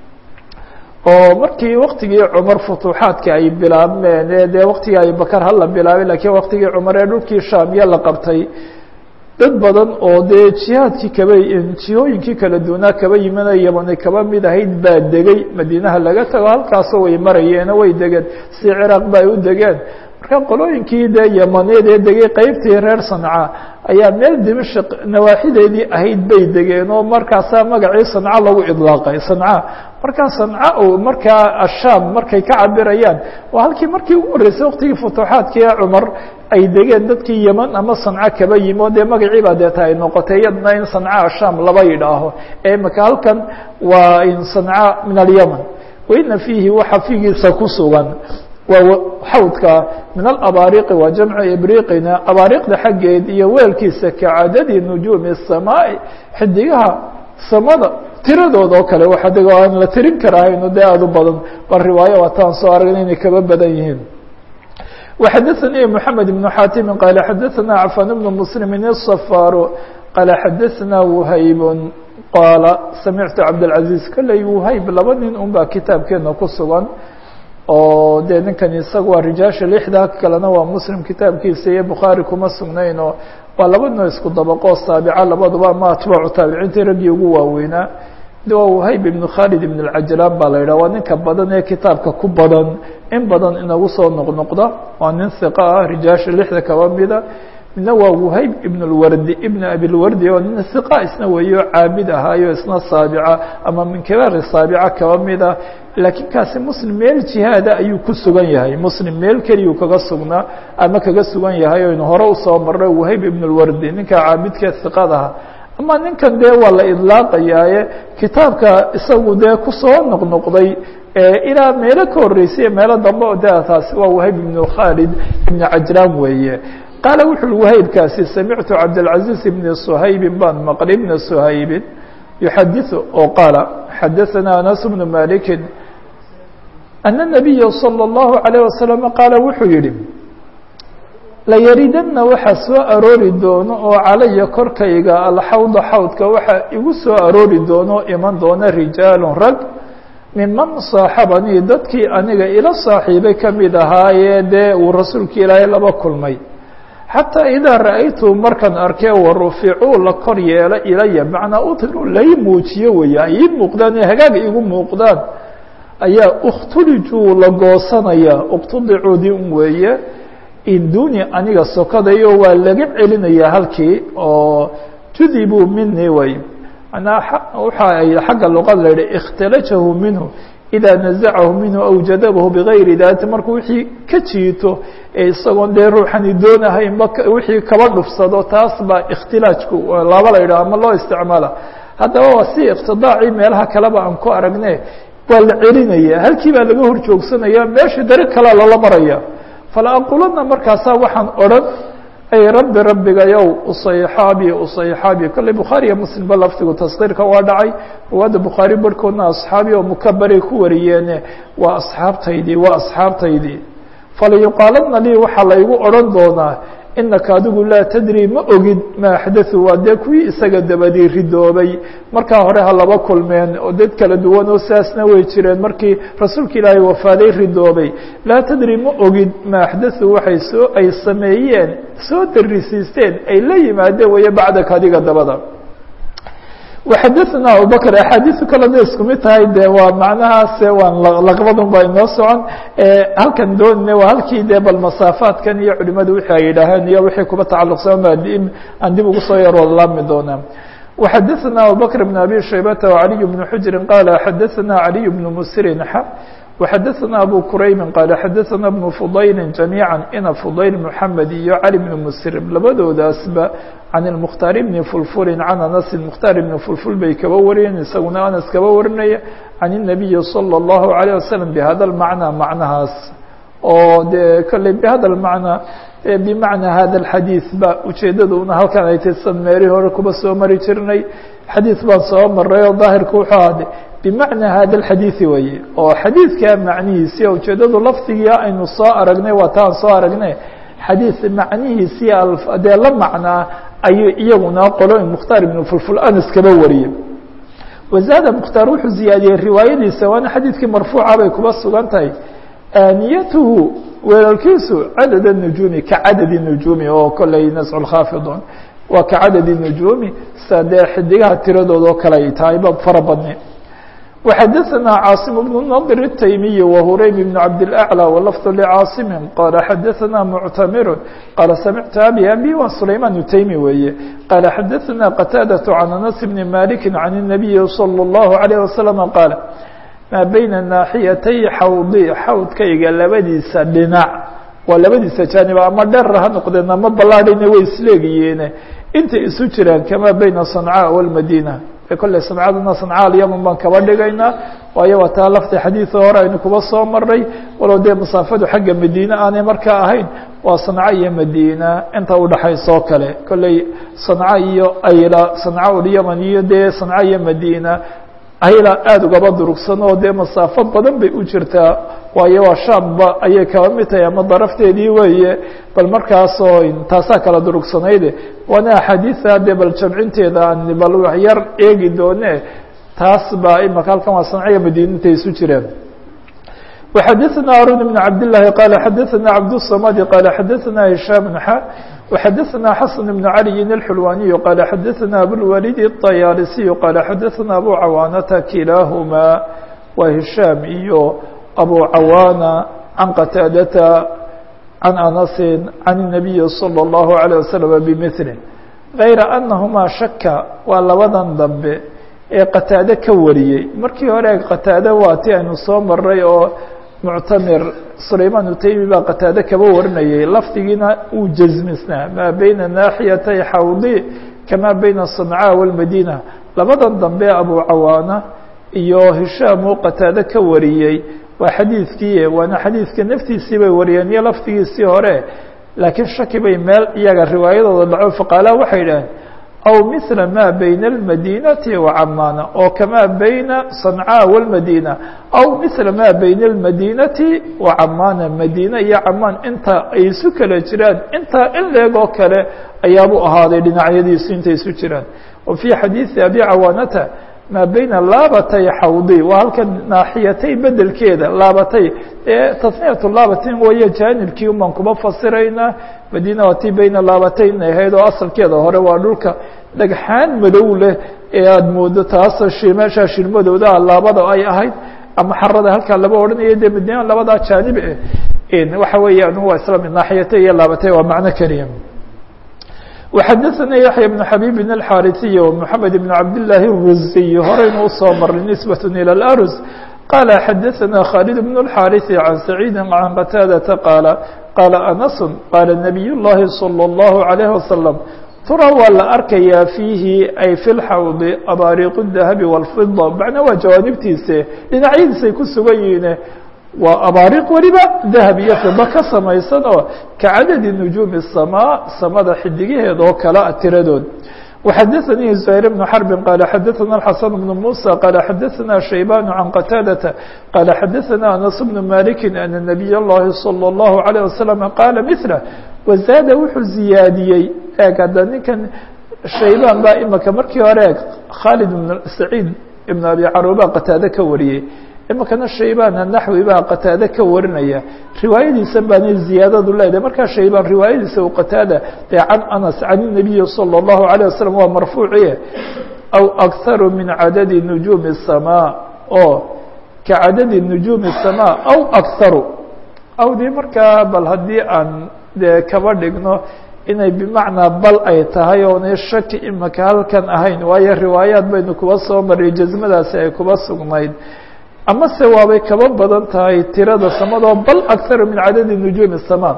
oo markii waktigii cumar futuuxaadka ay bilaabmeen dee waktigii abibakar hala bilaabay lakiin waktigii cumar ee dhulkii shaamiya la qabtay dad badan oo dee jihaadkii kaba jihooyinkii kala duwanaa kaba yimina yamani kaba mid ahayd baa degay madiinaha laga tago halkaasoo way marayeeno way degeen si ciraaq ba ay u degeen marka qolooyinkii dee yamaneed ee degay qeybtii reer sanca ayaa meel dimashq nawaaxideedii ahayd bay degeen oo markaasaa magacii sanca lagu idlaaqay sanca markaa sanca o markaa ashaam markay ka cabirayaan waa halkii markii ugu horreysay waqtigii futuuxaadkii ee cumar ay degeen dadkii yeman ama sanca kaba yimi oo dee magacii baa deeta ay noqotay iyadna in sanca ashaam laba yidhaaho ee imika halkan waa in sanca min alyaman waina fiihi waxa fiigiisa ku sugan waa xawdka min alabaariqi waa jamcu ibriqina abaariqda xaggeed iyo weelkiisa kacadadi nujuumi الsamaaءi xidigaha samada tiradooda oo kale waxa deg aan la tirin karahayno dee aada u badan bal riwaayo waataan soo aragna inay kaba badan yihiin وxadثnي محamed بن xاtimi qال xadثna cفan بن mسلم الصفاr qال xadثna وhayb qaala samictu cabdالعaزيز kolley وhayb laba nin un baa kitaabkeena ku sugan oo dee ninkan isaga waa rijaasha lixda kalena waa muslim kitaabkiisa iyo bukhaari kuma sugnayn oo waa laba noo isku dabaqoo saabica labaduba ama atbaacu taabiciintii raggii ugu waaweynaa waa whayb ibn khaalid ibn اcajlaan baa la yidhah waa ninka badan ee kitaabka ku badan in badan inagu soo noqnoqda waa nin hiqa ah rijaasha lixda kaba mida midna waa whayb ibn اlwardi ibn abilwardi oo nin hiqa isna weeyo caabid ahaayo isna saabica ama min kibaari saabica kaba mida laakiin kaasi muslim meel jihaada ayuu ku sugan yahay muslim meel keliyuu kaga sugnaa ama kaga sugan yahay oynu hore usoo marnay whayb ibn اlwardi ninka caabidkee hiqadaha ama ninkan dee waa la idlaaqayaaye kitaabka isagu dee kusoo noqnoqday ilaa meelo ka horreysay meelo dambe o de taasi waa wahayb ibn khaalid ibn cajlaan weeye qaala wuxu ui wahaybkaasi samictu cabdالcaزiiz ibn shaybi baan maqli ibna shaybi yuxadiثu oo qaala xadaثana anas bnu maliki ana الnabiya salى الlahu عalيه wasalam qaala wuxuu yihi layaridanna waxaa soo aroori doono oo calaya korkayga alxawda xawdka waxaa igu soo aroori doono iman doona rijaalun rag minman saaxabanii dadkii aniga ila saaxiibay ka mid ahaayee dee uu rasuulka ilaahay laba kulmay xataa idaa ra'aytu markaan arkee waruficuu la kor yeelo ilaya macnaa utiru lai muujiyo weeye ay ii muuqdaan ee hagaag igu muuqdaan ayaa ukhtulijuu la goosanaya uqtudicuudii un weeye induni aniga sokadayo waa laga celinayaa halkii oo judibuu minii way manaa waxa ay xagga luqada la yihi ikhtalajahu minhu idaa nazacahu minhu aw jadabahu bigayri daati markuu wixii ka jiito ee isagoon dee ruuxani doonahaynba wixii kaba dhufsado taas baa ikhtilaajku laba la yidhaho ama loo isticmaala haddaba waa si iqtidaacii meelaha kaleba aan ku aragne waa la celinaya halkii baa laga hor joogsanaya meeshii dariiq kalea loola maraya fala aqulanna markaasaa waxaan odhan ay rabbi rabbigayow usayxaabi usayxaabi kolley bukhaari iyo muslimba laftigu taskiirka waa dhacay ruwaadda bukhaari barhkoodna asxaabi oo mukabaray ku wariyeene waa asxaabtaydii waa asxaabtaydii falayuqaaladna lii waxaa laygu odhan doonaa inaka adigu laa tadri ma ogid ma axdathu waa dee kuwii isaga dabadii ridoobay markaa hore ha laba kulmeen oo dad kala duwan oo saasna way jireen markii rasuulka ilaahay wafaaday ridoobay laa tadri ma ogid ma axdathu waxay soo ay sameeyeen soo darisiisteen ay la yimaadeen weeye bacdaka adiga dabada وxadثna abubكر أxaadiثu kale da isku mid tahay de waa macnahaase waan laqbadun ba inoo socon halkan doonine waa halkii de bal masaafaadkan iyo culimadu wixii ay yidhaaheen iyo wixii kuba tacaluqsan aan dib ugu soo yar laami doonaa وxadثna abubكر بن abي شhaybة وعلي بن xجri qال xadثna علي بن msrin وxadثna أbو كرayم qال xadثna بن فضayل جaميعا ina فضayل محamed iyo علي بن msrim labadoodaasba can المkhtaar bni fulfulin can anasin mukhtaar ibni fulful bay kaba wariyeen isaguna anas kaba warinaya can الnabiyi salى الlahu عalيه wasalam bihada اlmacnaa macnahaas oo dee kolley bihada lmacnaa bimacnaa hada اlxadiiث ba ujeedaduna halkan ay tay san meeri hore kuba soo mari jirnay xadiiث baan soo maray oo daahirku wuxuu ahde bimacnaa hada اlxadiiثi weye oo xadiidkaa macnihiisi ujeedadu lafdigii aynu soo aragnay waa taan soo aragnay xadiiث macnihiisii dee la macnaa ayuu iyaguna qolooyin mukhtaar ibn fulful anas kaba wariyey wazaada mukhtaar wuxuu ziyaadiyey riwaayadiisa waana xadiidkii marfuuca bay kuba sugan tahay aaniyatuhu weelalkiisu cadad الnujuumi ka cadadi nujuumi oo kolley nascu lkhaafidun waa ka cadadi nujuumi sa dee xidigaha tiradooda oo kale ay tahay ba fara badni وxadثna cاaصم بن نضر التyمي وهuraym بن cabdالأعلى ولفظ لcاaصم qال xadثna معتmر qال سمعت أbي أbي wa سlayman التyمي weeye qال xadثna qتاadة عن أنس بن مالك عن النبي صلى الله عليه وسلم qاaل mا bيna ناaxyatay xawضi xawdkayga labadiisa dhinac waa labadiisa jaanib ama dheer ha noqdeen ama ballaadhina way isleegiyeene intay isu jiraan kama beyna صaنcاء والmadينة kolley sancadana sancaal yaman baan kaba dhigaynaa waayo waa taa lafti xadiida hore aynu kuba soo maray walow dee masaafadu xagga madiine aanay markaa ahayn waa sanca iyo madiina inta udhaxaysa oo kale kolley sanca iyo ayla sanca ulyaman iyo dee sanca iyo madiina ayla aada ugaba durugsan oo dee masaafo badan bay u jirtaa waayo waa shaamba ayay kaba mid tahay ama darafteedii weeye bal markaasoo taasaa kala durugsanayd waana axaadiida dee bal jamcinteeda aan bal waxyar eegi doone taas baa imaka halkan waa sanciya madiina intay isu jireen وxadثna harun بن cabd للahi qال xadثna cabdالصmd qال xadثna هiشhام xa وxadثna xasن بن عalي الxulwaniي qال xadثna abوlwalid الطyaalisiي qال xadثna abu cawaanata kilaahma wa هiشhاam iyo abu cawaana can qataadata can anasi can النabiyi slى الlaهu عalيه waslم bmثله غayra أnahmaa shaka waa labadan dambe ee qataade ka wariyey markii hore qataade waa ti aynu soo maray oo muctamir sulayman utaymi baa qataade kaba warinayay lafdigiina uu jasmisnaa maa beyna naaxiyatay xawdi kamaa beyna صancaa wاlmadina labadan dambe abu cawaana iyo hishaam uu qataade ka wariyey waa xadiidkii waana xadiidka naftiisii bay wariyeen iyo lafdigiisii hore laakiin shaki bay meel iyaga riwaayadooda dhaco faqaalaha waxay dhaheen aw mila ma bayna اlmadinati wacamana oo kamaa bayna صancaa wاlmadina aw mila ma bayna اlmadinati wacamana madina iyo camaan inta ay isu kala jiraan intaa in leegoo kale ayaabu ahaaday dhinacyadiisu intay isu jiraan wa fii xadiiثi abi cawaanata maa beyna laabatay xawdi waa halka naaxiyatay bedelkeeda laabatay ee tasniyatu laabatin wayo jaanibkii umaan kuma fasiraynaa madiina waa tii beyna laabatayn ahayd oo asalkeeda hore waa dhulka dhagxaan madow leh ee aada moodo taas meeshaa shirmadooda laabada ay ahayd ama xarada halkaa laba odhanayo dee madiina labadaa jaanib eh waxa weeyaan waa isla naaxiyatay iyo laabatay waa macno keliya وxadثna yaحyى بن xabيb الxاriثiي ومحamed بن cabd للahi الruزiي horeynu usoo maray نisbaة ilى الأrز qال xadثna khالد بن الxاriث عan سacيidi عan qتاadةa qاaل qاaل أنس qاaل نبiy الlahi صلى الlaه عليه وسلم tura waa la arkayaa fiihi ay fi lxawdi abaariiq الdahabi والfida macnaa waa jawaanibtiise dhinacyadiisay ku sugan yihiine waa abaariq weliba dahab iyo fida ka samaysan oo ka cadadi nujuumi الsamaa samada xidigaheed oo kala tiradood وxadثnii زهير بن حرب qال xadثna الحسن بن موسى qال xadثna شhيبان عن qتاadة qال xadثna أنس بن مالك أن نبي الlahi صلى الله عليه وسلم qاaل مثله وزاada wuxuu ziyaadiyey eeg hadda ninkan شhaybاn baa imika markii hore eeg khالد بن سعيid بن أبي caruba qتاade ka wariyey imikana shaybaan naxwi baa qataade ka warinaya riwaayadiisan baana ziyaadadu leedahay markaa shaybaan riwaayadiisa u qataada dee can anas can الnabiyi salى الlahu عalيه wasalam waa marfuuciye aw akharu min cadadi nujuumi الsamaa oo ka cadadi nujuumi الsamaa aw akharu aw dee markaa bal haddii aan dee kaba dhigno inay bimacnaa bal ay tahay oonay shaki imika halkan ahayn waayo riwaayaad baynu kuba soo maray jasmadaasi ay kuba sugnayd ama se waabay kaba badan tahay tirada samadoo bal akharu min cadadi nujuumi الsamaa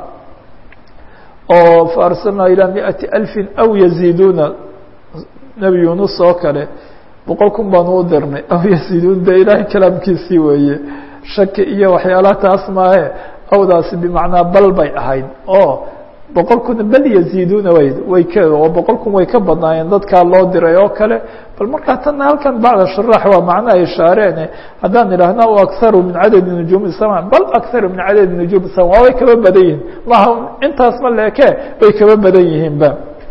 oo faarsalnaa ilaa miئati alfi aw yaziiduuna nebi yunus oo kale boqol kun baanu u dirnay aw yaziiduun de ilaahay kalaamkiisii weeye shaki iyo waxyaalaha taas maahe awdaasi bimacnaa bal bay ahayd oo boqol kun bal yaziiduuna way way ka oo boqol kun way ka badnaayeen dadkaa loo diray oo kale bal markaa tanna halkan bacda sharax waa macnaha ishaareene haddaan idhaahna o akharu min cadadi nujuumi الsama bal akharu min cadadi nujuumi الsama waa way kaba badan yihin maha intaas ma leeke way kaba badan yihiinba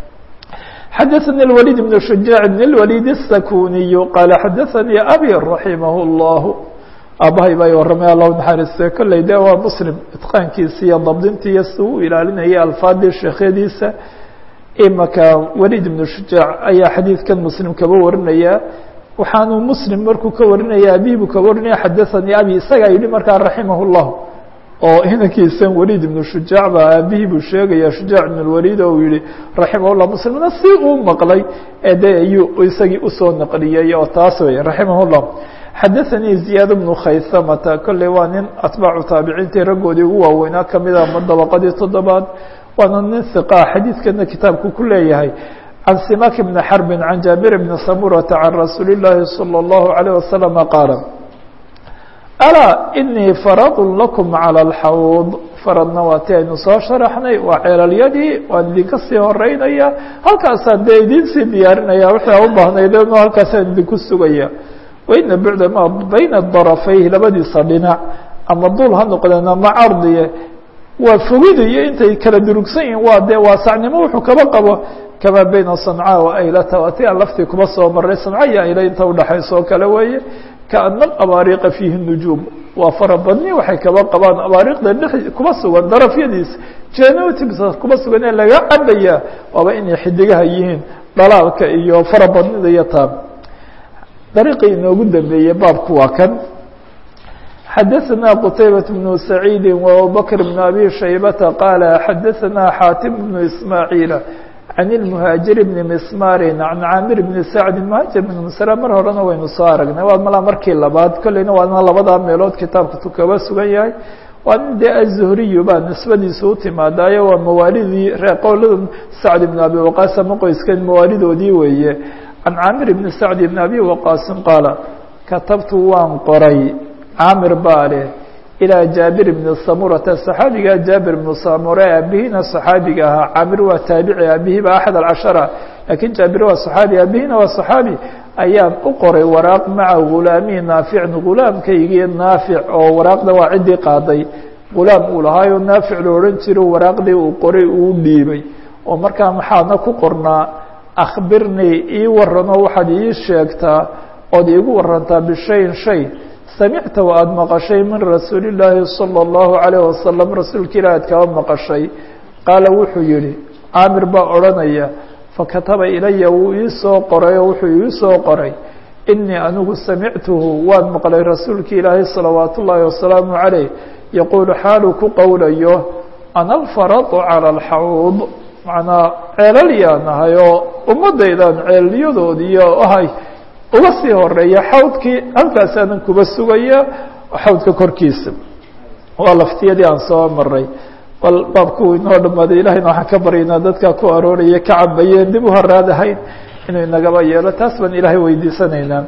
xadaثnي الوليد بن شuجاع بن الوليد السكuniي qال xadaثnي abي رaحimah الlah aabahay baa warramay allah naxariiste kolley de waa muslim itqaankiisa iyo dabdinta iyo si u ilaalinaya alfaadii sheekhyadiisa imaka waliid ibnu shujaac ayaa xadiidkan muslim kaba warinaya waxaanuu muslim markuu ka warinaya abi buu ka warinaya xadaثanii abi isagaa yidhi markaa raximah الlah oo inankiisan waliid ibnu shujaac baa aabihii buu sheegaya shujaac ibn اlwaliid oo uu yihi raximah llah muslimna si uu maqlay ee de ayuu isagii usoo naqliyey oo taas wey raximah اllah xadaثanii ziyaad bnu khaysamata kolley waa nin atbaacu taabiciintii raggoodii ugu waaweynaa kamida ma dabaqadii toddobaad waana nin hiqa xadiidkana kitaabku ku leeyahay can simak bni xarbin can jaabir bni samurata can rasuuli اllaahi salى اllahu عalيه wasalama qaala alaa inii faradun lakum calى اlxawd faradna waa ti aynu soo sharaxnay waa ceelalyadii waan idinka sii horeynaya halkaasaan dee idin sii diyaarinaya wixii a u baahnaydeen halkaasaan idinku sugaya waina bucda ma bayna darafayhi labadiisa dhinac ama dul ha noqdeen ama cardiye waa fogida iyo intay kala durugsan yihiin waa dee waasacnimo wuxuu kaba qabo kamaa bayna sancaa wa aylata waa ti aan laftii kuba soo maray sanca iyo ayla inta udhaxaysa oo kale weeye kaana abaariqa fiihi nujuum waa farabadni waxay kaba qabaan abaariqda dhex kuba sugan darafyadiisa jenotibsa kuba sugan ee laga cabayaa waaba inay xidigaha yihiin dhalaalka iyo farabadnida iyo taa dariiqii inoogu dambeeyey baabku waa kan xadaثna qtaybaة بن سacيidi وabubakr بن abi shaybata qaala xadaثna xaatim بن ismaaعiila can الmhaaجir بn mismari can caamir bn sacdi mhaajir bn misra mar horena waynu soo aragnay waa malaa markii labaad kolleyna waana labadaa meelood kitaabka tu kaba sugan yahay waa nin dee aلzuhriyu baa nisbadiisa u timaadaayo waa mawaalidii reeqowlada sacd bn abi waqaas ama qoyskan mawaalidoodii weeye can caamir bn sacdi bn abi waqaasin qaala katabtu waan qoray caamir baa leh ilaa jaabir bni samurata saxaabigaa jaabir bnu samure aabihina saxaabiga ahaa caamir waa taabici aabihiiba axad alcashara laakiin jaabir waa saxaabi aabihina waa saxaabi ayaan u qoray waraaq maca gulaamihi naaficin gulaamkaygii naafic oo waraaqda waa ciddii qaaday gulaam uu lahaayo naafic lo odhan jiro waraaqdii uu qoray uu dhiibay oo markaa maxaadna ku qornaa akhbirnii ii warano waxaad ii sheegtaa ood iigu warantaa bishayin shay samicta wa aada maqashay min rasuuli illaahi salى اllahu عalayه wasalam rasuulka ilah aad kaba maqashay qaala wuxuu yihi caamir baa odhanaya fakataba ilaya wuu ii soo qoray oo wuxuu ii soo qoray inii anigu samictuhu waan maqlay rasuulki ilaahay salawaat ullaahi wasalaamu عalayh yaquulu xaaluu ku qowlayo ana alfaradu calى اlxawd macnaa ceelal yaan ahay oo ummadaydan ceelyadoodiiyo ahay uga sii horeeya xawdkii halkaasaanan kuba sugaya xawdka korkiisa waa laftiyadii aan soo maray bal baabku inoo dhamaaday ilahayna waxaan ka baryaynaa dadka ku arooraya ka cabayeen dib u horaadahayn inuu inagaba yeelo taas baan ilaahay weydiisanaynaa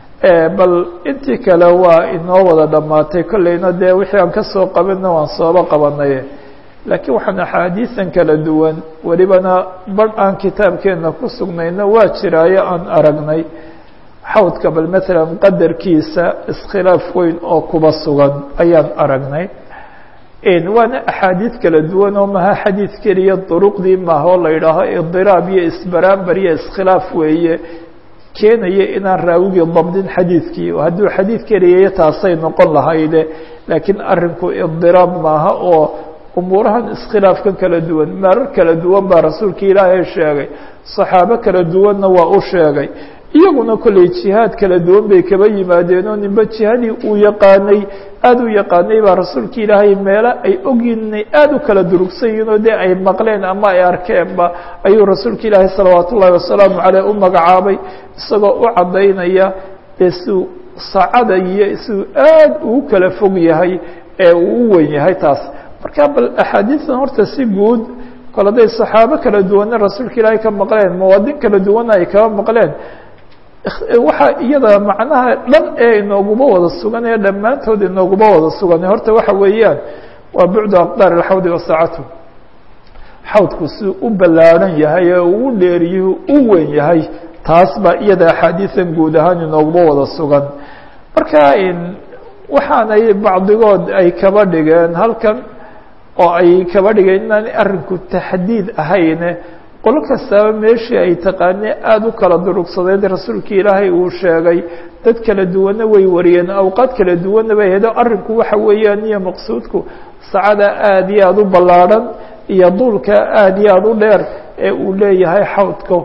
bal intii kale waa inoo wada dhammaatay kolleyna dee wixii aan kasoo qabana waan sooba qabanay laakiin waxaan axaadiisan kala duwan welibana bar aan kitaabkeena ku sugnayna waa jiraayo aan aragnay xawdka bal maalan qadarkiisa iskhilaaf weyn oo kuba sugan ayaan aragnay waana axaadiid kala duwan oo maha xadiid keliya duruqdii maaha oo la yidhaaho idiraab iyo isbaraambar iyo iskhilaaf weeye keenaya inaan raawigii dabdin xadiidkii hadduu xadiid keliyayo taasay noqon lahayde laakiin arinku idiraab maaha oo umuurahan iskhilaafkan kala duwan marar kala duwan baa rasuulka ilaahay sheegay saxaabo kala duwanna waa u sheegay iyaguna kolley jihaad kala duwan bay kaba yimaadeen oo ninba jihadii uu yaqaanay aada u yaqaanay baa rasuulka ilaahay meelo ay ogyiinay aada u kala durugsan yihiin oo dee ay maqleen ama ay arkeenba ayuu rasuulka ilaahay salawaat ullaahi wasalaamu caleyh u magacaabay isagoo u caddaynaya dee siuu saacada iyo siduu aada ugu kala fog yahay ee uu u weyn yahay taas marka bal axaadiistan horta si guud kol hadday saxaabo kala duwanna rasuulka ilaahay ka maqleen mawaadin kala duwanna ay kaba maqleen waxaa iyada macnaha dhan ee inooguma wada sugan ee dhammaantood inooguma wada sugan horta waxa weeyaan waa bucdu aqdaar alxawdi wasaacatu xawdku si u ballaadhan yahay ee uu dheeriyu u weyn yahay taas baa iyada axaadiisan guud ahaan inooguma wada sugan marka waxaanay bacdigood ay kaba dhigeen halkan oo ay kaba dhigeen inaan arrinku taxdiid ahayne qolo kastaba meeshii ay taqaanee aada u kala durugsadeed rasuulka ilaahay uu sheegay dad kala duwanna way wariyeen awqaad kala duwanna bay hedo arrinku waxa weeyaan iyo maqsuudku sacada aada iyo aada u ballaadhan iyo duulka aada iyo aada u dheer ee uu leeyahay xawdka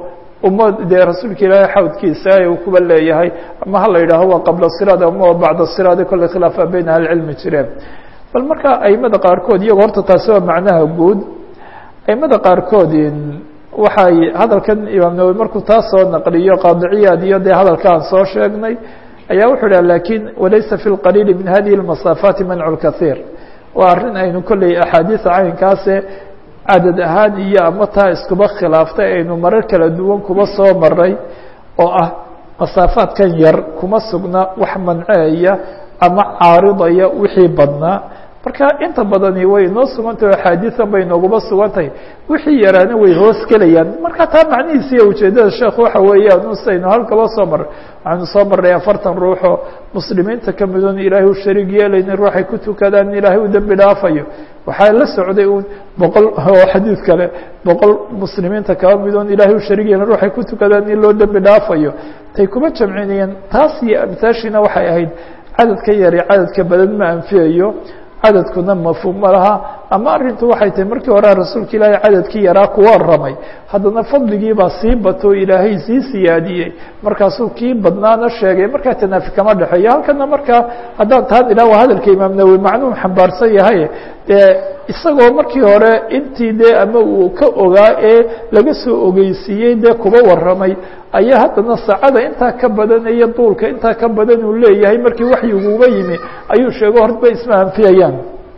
uma dee rasuulka ilaahay xawdkiisa uu kuba leeyahay ama ha la yidhaaho waa qabla siraad ama waa bacda siraad kolley khilaafa beyn ahlicilmi jireen bal marka aimada qaarkood iyago horta taasi waa macnaha guud aimada qaarkood waxay hadalkan imaam nawowi markuu taas soo naqliyo qaadiciyaad iyo dee hadalka aan soo sheegnay ayaa wuxuu dhaha lakin walaysa fi lqaliili min hadihi اlmasaafaati mancu lkahiir waa arrin aynu kolley axaadiisa caynkaase cadad ahaan iyo ama taa iskuba khilaaftay aynu marar kala duwan kuba soo maray oo ah masaafaadkan yar kuma sugna wax manceeya ama caaridaya wixii badnaa marka inta badani way inoo sugantahy axaadiisan bay nooguma sugantahay wixii yaraana way hoos gelayaan marka taa macnihiisa iyo ujeedada sheekh waxa weeyaan usaynu halkaloo soo maray waxaynu soo marray afartan ruuxoo muslimiinta ka midon ilaahay u shariig yeelaynin ruuxay ku tukadaan in ilaahay u dembi dhaafayo waxaa la socday un boqol oo xadiid kale boqol muslimiinta kaba midoon ilaahay u shariig yeelin ruuxay ku tukadaan in loo dembi dhaafayo tay kuma jamcinayeen taas iyo amtaashiina waxay ahayd cadadka yari cadadka badan ma anfiyayo cadadkuna mafhuum ma laha ama arrintu waxay tahay markii hore rasuulka ilaahay cadadkii yaraa ku waramay haddana fadligiibaa sii bato ilaahay sii siyaadiyey markaasuu kii badnaana sheegay markaa tanaafi kama dhexeeyo halkana markaa haddaan taan idhah waa hadalka imaam nawowi macnuhu xambaarsan yahay dee isagoo markii hore intii dee ama uu ka ogaa ee laga soo ogeysiiyey dee kuba waramay ayaa haddana saacada intaa ka badan iyo duulka intaa ka badan uu leeyahay markii waxyiguuba yimi ayuu sheego horta isma anfiyayaan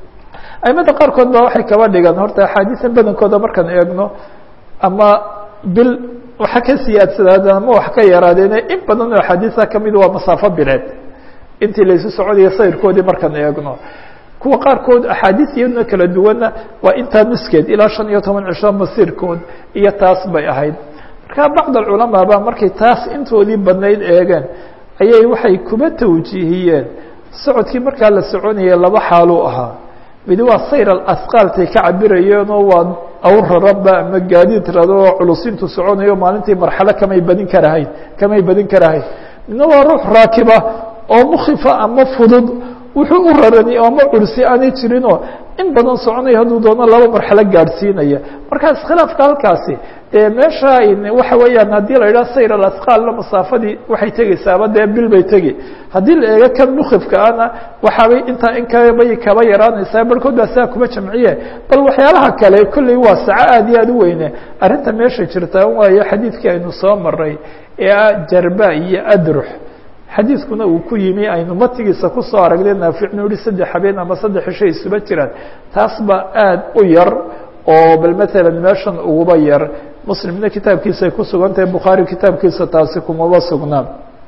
aimada qaarkood ba waxay kaba dhigaan horta axaadiisan badankooda markaan eegno ama bil waxa ka siyaadsadaaden ama wax ka yaraadeene in badan oo axaadiisa kamid waa masaafo bileed intii laysu soconayo sayrkoodii markaan eegno kuwa qaarkood axaadiis iyaduna kala duwanna waa intaa nuskeed ilaa shan iyo toban cisho masiirkood iyo taas bay ahayd marka bacd alculamaa ba markay taas intoodii badnayd eegeen ayay waxay kuba tawjiihiyeen socodkii markaa la soconayay laba xaaluu ahaa midi waa sayr alasqaaltay ka cabirayeenoo waa awr raranba ama gaadiid rado oo culusintu soconayo maalintii marxalo kamay badin karahayn kamay badin karahayn midna waa ruux raakiba oo mukifa ama fudud wuxuu u rarani ama cursi aanay jirinoo in badan soconaya hadduu doono laba marxalo gaadhsiinaya marka iskhilaafka halkaasi dee meesha waxa weeyaan haddii la yidhaha sayr alasqaalna masaafadii waxay tegeysaaba dee bil bay tegi haddii la eego kan mukifka ana waxaabay intaa in kabay kaba yaraanaysaa barhkood baa saa kuma jamciye bal waxyaalaha kale kolley waa saco aad iyo aad u weyne arrinta meesha jirta waayo xadiidkii aynu soo maray ee ah jarba iyo adrux xadiidkuna uu ku yimi aynu matigiisa kusoo aragnay naaficnu yihi saddex habeen ama saddex cisho isuba jiraan taas ba aad u yar oo bal matalan meeshan uguba yar muslimna kitaabkiisa ay ku sugan tahay bukhaari kitaabkiisa taasi kumaba sugnaan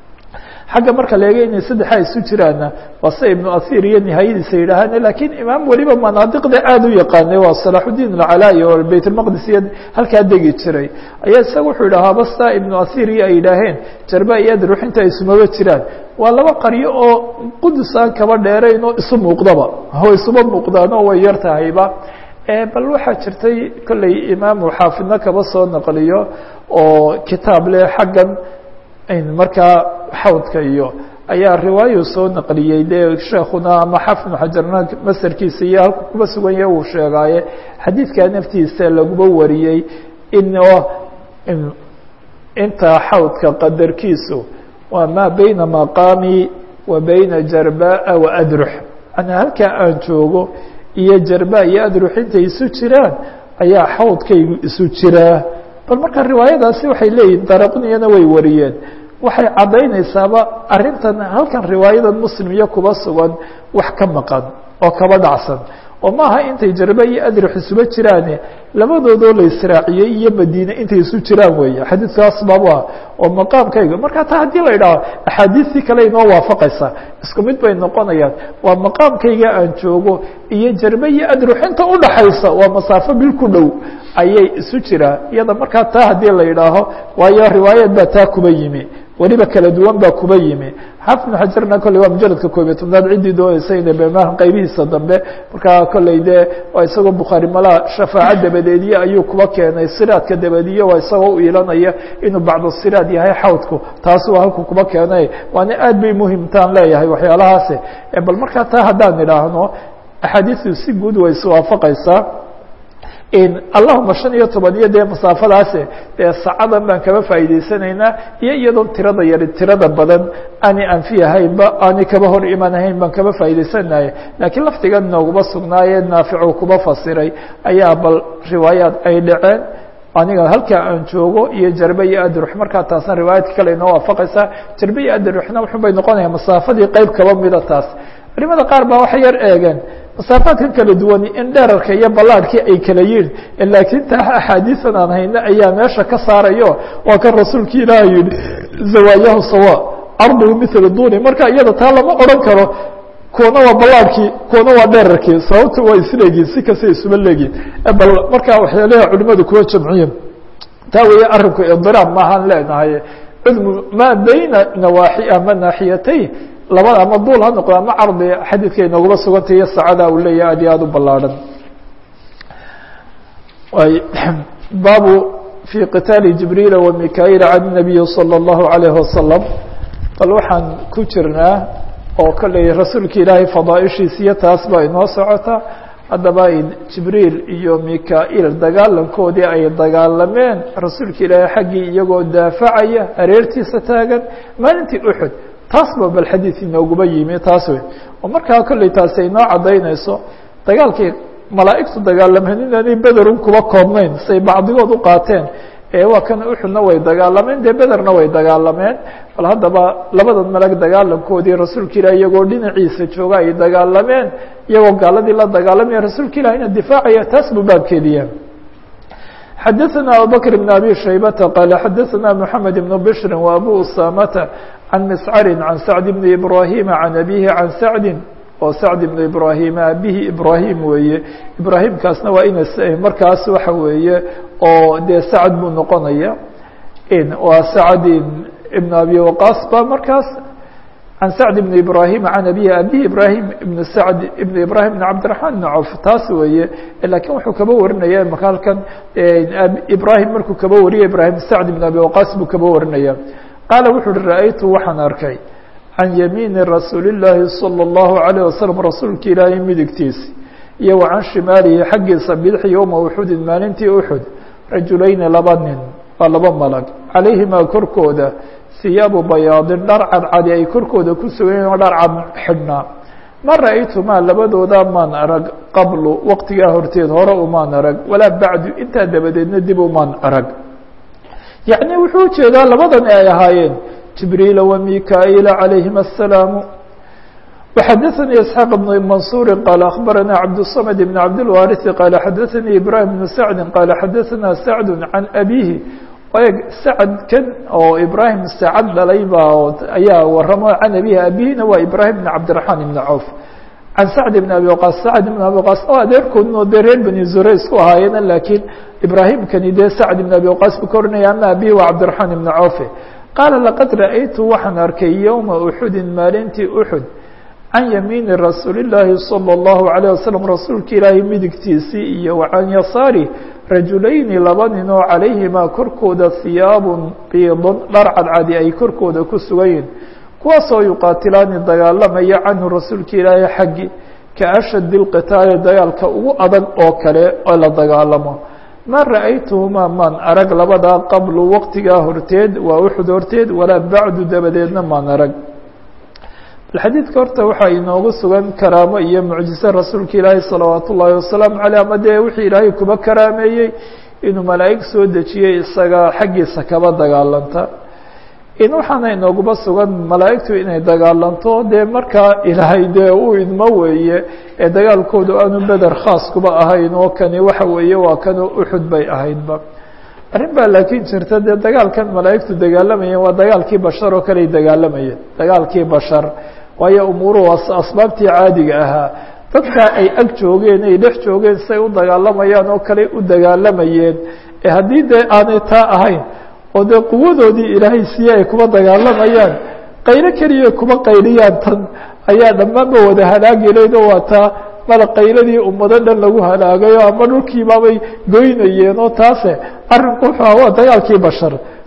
xagga marka la eega inay saddexa isu jiraanna waa sida ibnu athir iyo nihaayadiisa yidhaahaan lakiin imaam weliba manaadiqda aada u yaqaanay waa salaxudiin alcalaayi oo bayt lmaqdis iyo halkaa degi jiray ayaa isaga wuxuu yidhahaa basta ibnu athir iyo ay yidhaaheen jarba iyo adrux inta isumaba jiraan waa laba qaryo oo qudus aan kaba dheerayn oo isu muuqdaba oo isuba muuqdaano way yar tahayba bal waxaa jirtay kolley imaamu xaafidna kaba soo naqliyo oo kitaab leh xaggan markaa xawdka iyo ayaa riwaayu soo naqliyey dee sheekuna ama xafid bnu xajarna masarkiisa iyo halku kuba sugan yahe uu sheegaaye xadiidkaa naftiisa laguba wariyey inoo inta xawdka qadarkiisu waa maa bayna maqaami wa bayna jarbaa wa adrux manaa halkaa aan joogo iyo jarba iyo adrux intay isu jiraan ayaa xawdkaygu isu jiraa bal marka riwaayadaasi waxay leeyihin daraqniyana way wariyeen waxay caddaynaysaaba arrintan halkan riwaayadan muslim iyo kuba sugan wax ka maqan oo kaba dhacsan oo maaha intay jarba iyo adrix isuba jiraane labadoodoo la israaciyey iyo madiine intay isu jiraan weeye xadiidkaas babu ah oo maqaamkayga marka taa haddii la idhaaho axaadiistii kale inoo waafaqaysa isku mid bay noqonayaan waa maqaamkayga aan joogo iyo jarbe iyo adrux inta udhaxaysa waa masaafo bil ku dhow ayay isu jiraan iyada markaa taa haddii la idhaaho waayo riwaayad baa taa kuba yimi weliba kala duwan baa kuba yimi xaafid bnu xajarna kolley waa mujaladka koob iyo tobnaad ciddii doonaysa ina bemaha qaybihiisa dambe markaa kolley dee waa isagoo bukhaari malaa shafaaco dabadeediye ayuu kuba keenay siraadka dabadiye waa isagoo u ilanaya inuu bacdu siraad yahay xawdku taasi waa halku kuba keenay waana aad bay muhimtaan leeyahay waxyaalahaasi bal markaa taa haddaan idhaahno axaadiistu si guud way iswaafaqaysaa allahuma shan iyo toban iyo dee masaafadaase dee saacadan baan kaba faa'iidaysanaynaa iyo iyadoon tirada yari tirada badan aanay anfiyahaynba aanay kaba hor imanahayn baan kaba faa'iidaysanaya laakiin laftigan nooguma sugnaaye naaficu kuba fasiray ayaa bal riwaayaad ay dhaceen aniga halkaa aan joogo iyo jarbe iyo adrux markaa taasna riwaayadka kale inoo waafaqaysaa jarbe iyo adruxna wuxun bay noqonaya masaafadii qeyb kaba mida taas culimada qaar baa waxay yar eegeen masaafaadkan kala duwani in dherarka iyo ballaadhkii ay kala yihin laakiin taa axaadiisan aan hayno ayaa meesha ka saarayo waa kan rasuulki ilaah yihi zawaayahu sawa arduhu mithla duni marka iyada taa lama odhan karo kuwana waa ballaadhkii kuwana waa dherarkii sababta waa isleegiin si kasta isuma leegiin bal markaa waxyaalaha culimadu kuwa jamciyen taa weeye arinku idiraab maahaan leenahay cudmu maa bayna nawaaxi ama naaxiyatay labada ama duul ha noqdo ama cardi xadiidka inooguma sugantay iyo saacada uu leeyahay aad iyo aada u ballaadhan baabu fi qitaali jibriila wa mika-iila can nabiyi salى اllahu alayh wasalam bal waxaan ku jirnaa oo kolley rasuulka ilaahay fadaaishiis iyo taas baa inoo socota haddaba jibriil iyo mika-il dagaalankoodii ay dagaalameen rasuulka ilaahay xaggii iyagoo daafacaya hareertiisa taagan maalintii uxud taas ba bal xadiid inooguma yimi taas wey oo markaa kolley taasi ay inoo caddaynayso dagaalkii malaa'igtu dagaalameen inaanay bederun kuba koobnayn say bacdigood u qaateen ee waa kan uxudna way dagaalameen dee bederna way dagaalameen bal haddaba labadan malag dagaalankoodii rasuulka ilah iyagoo dhinaciisa jooga ay dagaalameen iyagoo gaaladii la dagaalamaya rasuulka ilahina difaacaya taas buu baabkeediya xadaثna abubakr بn abi shaybata qaala xadaثna mحamed بn bshri wa abu usamata can miscari can sacd bni ibrahima can abihi can sacdi oo sacd ibnu ibrahima abihi ibrahim weeye ibrahimkaasna waa ina markaas waxa weeye oo dee sacd buu noqonaya waa sacd ibn abi waqas ba markaas can sacd ibn ibrahima can abihi abihi ibrahim ibn sacd ibn ibrahim ibn cabdiraxmaan ibn cawf taas weeye lakiin wuxuu kaba warinaya maka halkan ibrahim markuu kaba wariyay ibrahim sacd ibn abi waqas buu kaba warinaya qaala wuxu uhi ra-aytu waxaan arkay can yamiini rasuuli llaahi salى اllahu alayه wasalam rasuulka ilaahay midigtiisi iyo wa can shimaalihi xaggiisa bidixi yowma uxudin maalintii uxud rajulayni laba nin waa laba malag calayhimaa korkooda hiyaabu bayaadin dhar cadcadi ay korkooda ku sugayen oo dhar cad xidhnaa ma ra-aytumaa labadooda maan arag qablu waqtigaa horteed hore umaan arag walaa bacdu intaa dabadeedna dib umaan arag yacni wuxuu ujeedaa labadan ay ahaayeen jibriila wa mika-iila calayhima aلsalaamu وxadaثnي isxaaq بn mansuuri qaala akhbarana cabdالصmd bn cabdilwaariثi qaala xadaثanii ibrahim bnu sacdi qaala xadaثana sacd can abihi eg sacdkan oo ibrahim sacad dhalay baa ayaa waramo can abihi abihina waa ibrahim bn cabdiraحmaan ibn cawf can sacd bn abi waqaas sacd ibn abi waqaas oo adeerkoodna oo dee reer bani zure isku ahaayeena laakiin ibraahimkani dee sacd ibn abi waqaas buu ka oranaya ama abihi waa cabdiraحmaan ibn cawfe qaala laqad ra'aytu waxaan arkay yowma uxudin maalintii uxud can yamiini rasuuli llaahi salى اllahu عalيه wasalam rasuulka ilaahay midigtiisii iyo wa can yasaari rajulayni laba nin oo calayhimaa korkooda hiyaabun biidun dhar cadcadi ay korkooda ku sugayiin kuwaasoo yuqaatilaani dagaalamaya canhu rasuulka ilaahay xaggi ka ashadi اlqitaali dagaalka ugu adag oo kale oo la dagaalamo ma ra'aytuhumaa maan arag labadaa qablu waqtigaa horteed waa uxud horteed walaa bacdu dabadeedna maan arag bal xadiidka horta waxaa inoogu sugan karaamo iyo mucjize rasuulka ilaahi salawaat ullaahi wasalaamu caleyh ama dee wixii ilaahay kuba karaameeyey inuu malaa'ig soo dejiyey isaga xaggiisa kaba dagaalanta in waxaana inooguba sugan malaa'igtu inay dagaalanto dee markaa ilaahay dee uu idmo weeye ee dagaalkoodu aanu beder khaas kuba ahayn oo kani waxa weeye waa kanoo uxud bay ahaydba arrin baa laakiin jirta dee dagaalkan malaa'igtu dagaalamayeen waa dagaalkii bashar oo kale ay dagaalamayeen dagaalkii bashar waayo umuuruhu asbaabtii caadiga ahaa dadka ay ag joogeen ay dhex joogeen say u dagaalamayaan oo kale u dagaalamayeen ee haddii dee aanay taa ahayn oo dee quwadoodii ilaahay siiye ay kuba dagaalamayaan qaylo keliya kuba qayliyaan tan ayaa dhammaanba wada halaagelayd oo waa taa mada qayladii ummado dhan lagu halaagayo ama dhulkiibaabay goynayeen oo taase arrinku wuxuu aha waa dagaalkii bashar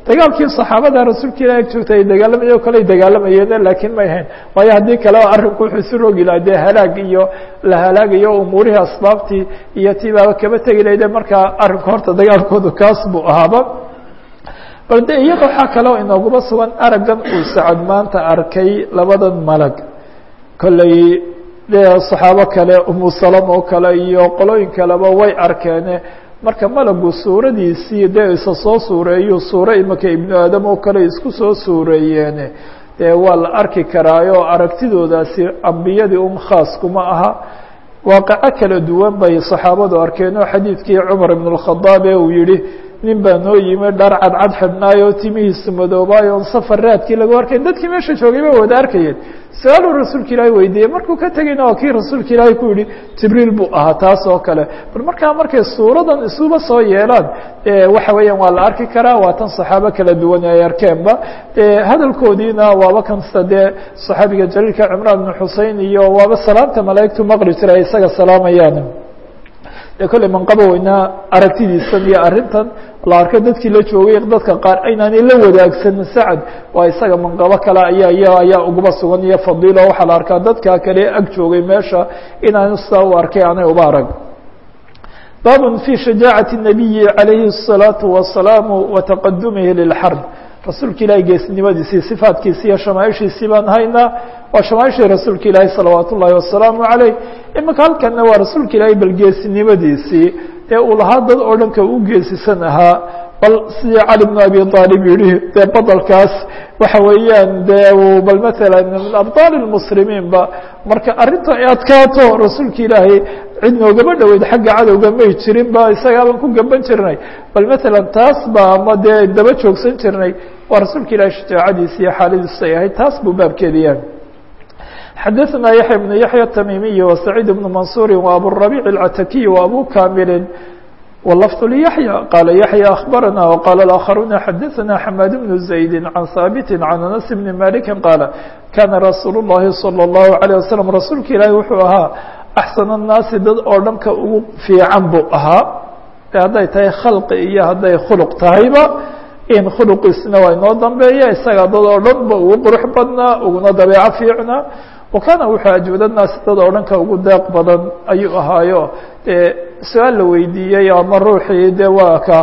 dagaalkii saxaabada rasuulka ilah ag joogta ay dagaalamaye o kale ay dagaalamayeen laakiin may hayn waayo haddii kaleba arrinku wuxuu isu rogi laha dee halaag iyo la halaagayo umuurihii asbaabtii iyo tibaaba kaba tegi lahayde markaa arrinku horta dagaalkoodu kaas buu ahaaba bal de iyada waxaa kaleo inooguma sugan araggan uu sacad maanta arkay labadan malag kolley dee saxaabo kale umu salam oo kale iyo qolooyin kaleba way arkeene marka malagu suuradiisii dee isa soo suureeyu suuro imaka ibnu aadam oo kale isku soo suureeyeene dee waa la arki karaayo aragtidoodaasi ambiyadii un khaas kuma aha waaqaco kala duwan bay saxaabadu arkeen oo xadiidkii cumar ibn اkhadaab ee uu yihi nin baa noo yimi dhar cadcad xidhnaayo timihiisu madoobaayo on safar raadkii lagu arkay dadkii meesha joogay ba wada arkayeen su-aaluu rasuulka ilaahi weydiiyey markuu ka tegayna waa kii rasuulka ilaahi ku yihi jibriil buu ahaa taas oo kale bal markaa markay suuradan isuba soo yeelaan waxa weeyaan waa la arki karaa waa tan saxaabo kala duwan ay arkeenba hadalkoodiina waaba kansta dee saxaabiga jaliilka cimraan bnu xusein iyo waaba salaamta malaa'igtu maqli jira ay isaga salaamayaan de kolley manqaba weynaa aragtidiisan iyo arrintan la arko dadkii la joogay dadka qaar aynaanay la wadaagsanin sacad waa isaga manqabo kale ayaa y ayaa uguba sugan iyo fadiilo waxaa la arkaa dadka kale ag joogay meesha inaanu sidaa u arkay aanay uba arag baab fi shajaacaةi الnabiyi عalayhi الصalaaةu wasalaamu wataqadumihi lilxarb rasuulka ilaahay geesnimadiisii sifaatkiisi iyo shamaaishiisii baan haynaa waa shamaashii rasuulka ilaahay salawaat ullaahi wasalaamu calayh imika halkana waa rasuulka ilaahay bal geesinimadiisii dee uu lahaa dad oo dhanka u geesisan ahaa bal sidii cali bnu abi aalib yihi dee badalkaas waxa weeyaan dee bal maala min abطaal اmuslimiin ba marka arrinta ay adkaato rasuulka ilaahay cid noogama dhoweyd xagga cadowga may jirin ba isagaabaan ku gaban jirnay bal maala taas ba ama dee daba joogsan jirnay waa rasuulka ilahay shajaacadiisi iyo xaaladiisu ay ahayd taas buu baabkeedi yahay xadaثna yaحya بن yaحyى التmimiي وسacيid بن maنصuuri وabورaبيع الcatakiي وabو kamili واللفظ ليحيى قال يحيى أخبرنا وقال الآخرون حدثنا حماد بن زيد عن ثابت عن أنس بن مالك قال كان رsuuل اللhi صلى الله عليه وسلم رasuulka ilaahi wuxuu ahaa أحسن الناaسi dad oo dhanka ugu fiican buu ahaa hadday tahay khalqi iyo hadday khلq tahayba in khلqiisna waa inoo dambeeya isaga dad oo dhan ba ugu qurux badnaa uguna dabeeco fiicnaa wakana wuxuu ajwada naasi dad oo dhanka ugu deeq badan ayuu ahaayo dee su-aal la weydiiyey ama ruuxii de waa ka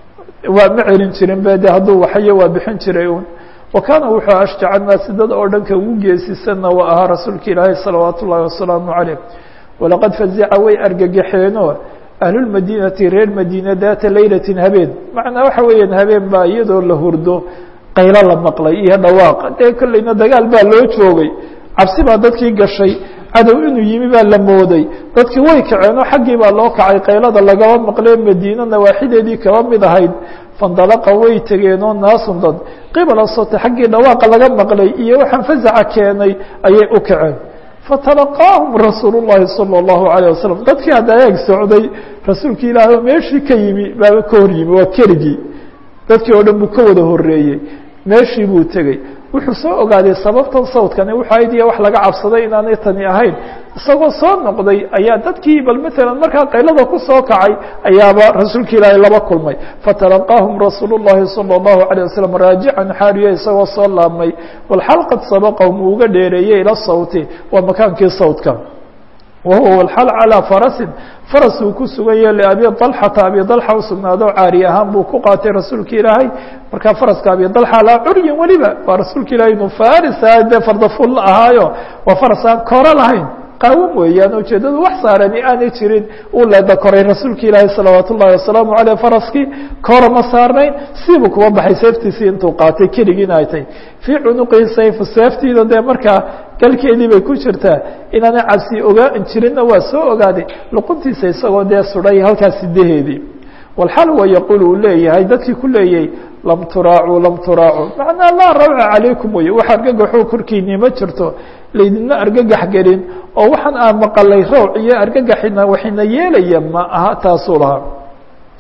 waa ma celin jirin be de hadduu waxayo waa bixin jiray un wakana wuxuu ashjaca naasi dad oo dhanka ugu geesisanna waa ahaa rasuulka ilaahay salawaat ullaahi wasalaamu calayh walaqad fazica way argagaxeeno ahlulmadiinati reer madiina daata laylatin habeen macnaa waxa weeyaan habeen baa iyadoo la hurdo qaylo la maqlay iyo dhawaaq dee kolleyna dagaal baa loo joogay cabsi baa dadkii gashay cadow inuu yimi baa la mooday dadkii way kaceen oo xaggii baa loo kacay qaylada lagaba maqlee madiina nawaaxideedii kaba mid ahayd fandalaqa way tegeen oo naasun dad qibala sote xaggii dhawaaqa laga maqlay iyo waxaan fasaca keenay ayay u kaceen fatalaqaahum rasuulu llahi salى اllahu alayه wasalam dadkii hadda eeg socday rasuulka ilaahi oo meeshii ka yimi baaba ka hor yimi waa keligii dadkii oo dhan buu ka wada horeeyey meeshii buu tegey wuxuu soo ogaaday sababtan sawdkani wuxuu ahayd iyo wax laga cabsaday inaanay tani ahayn isagoo soo noqday ayaa dadkii bal maalan markaa qaylada ku soo kacay ayaaba rasuulka ilaahay laba kulmay fatalaqaahum rasuulu llahi salى اllahu alيه wasalam raajican xaariya isagoo soo laabmay walxal qad sabaqahum uu uga dheereeyey ila sawti waa makaankii sawdka wahuwa walxal calىa farasin faras uu ku sugan yahe liabi dalxata abi dalxa usugnaado caari ahaan buu ku qaatay rasuulka ilaahay markaa faraska abi dalxa laa curyin weliba waa rasuulka ilahay inu farisa dee fardafuul la ahaayo waa faras aan koro lahayn qaawan weeyaan ujeedadu wax saarani aanay jirin uu leeda koray rasuulka ilaahay salawaat ullahi wasalaamu aleyh faraskii kora ma saarnayn siibuu kuba baxay seeftiisii intuu qaatay keligiina ay tahy fii cunuqihi sayfu seeftiida dee markaa galkeedii bay ku jirtaa inaanay cabsi ogaa jirinna waa soo ogaaday luquntiisa isagoo dee suday halkaas sidaheedii walxal wa yaquul uu leeyahay dadkii ku leeyay lam turaacuu lam turaacuu macnaa laa rawca calaykum wey wax argagaxoo korkiinii ma jirto laydinma argagax gelin oo waxaan aan maqalay rawc iyo argagaxina waxina yeelaya ma aha taasuu lahaa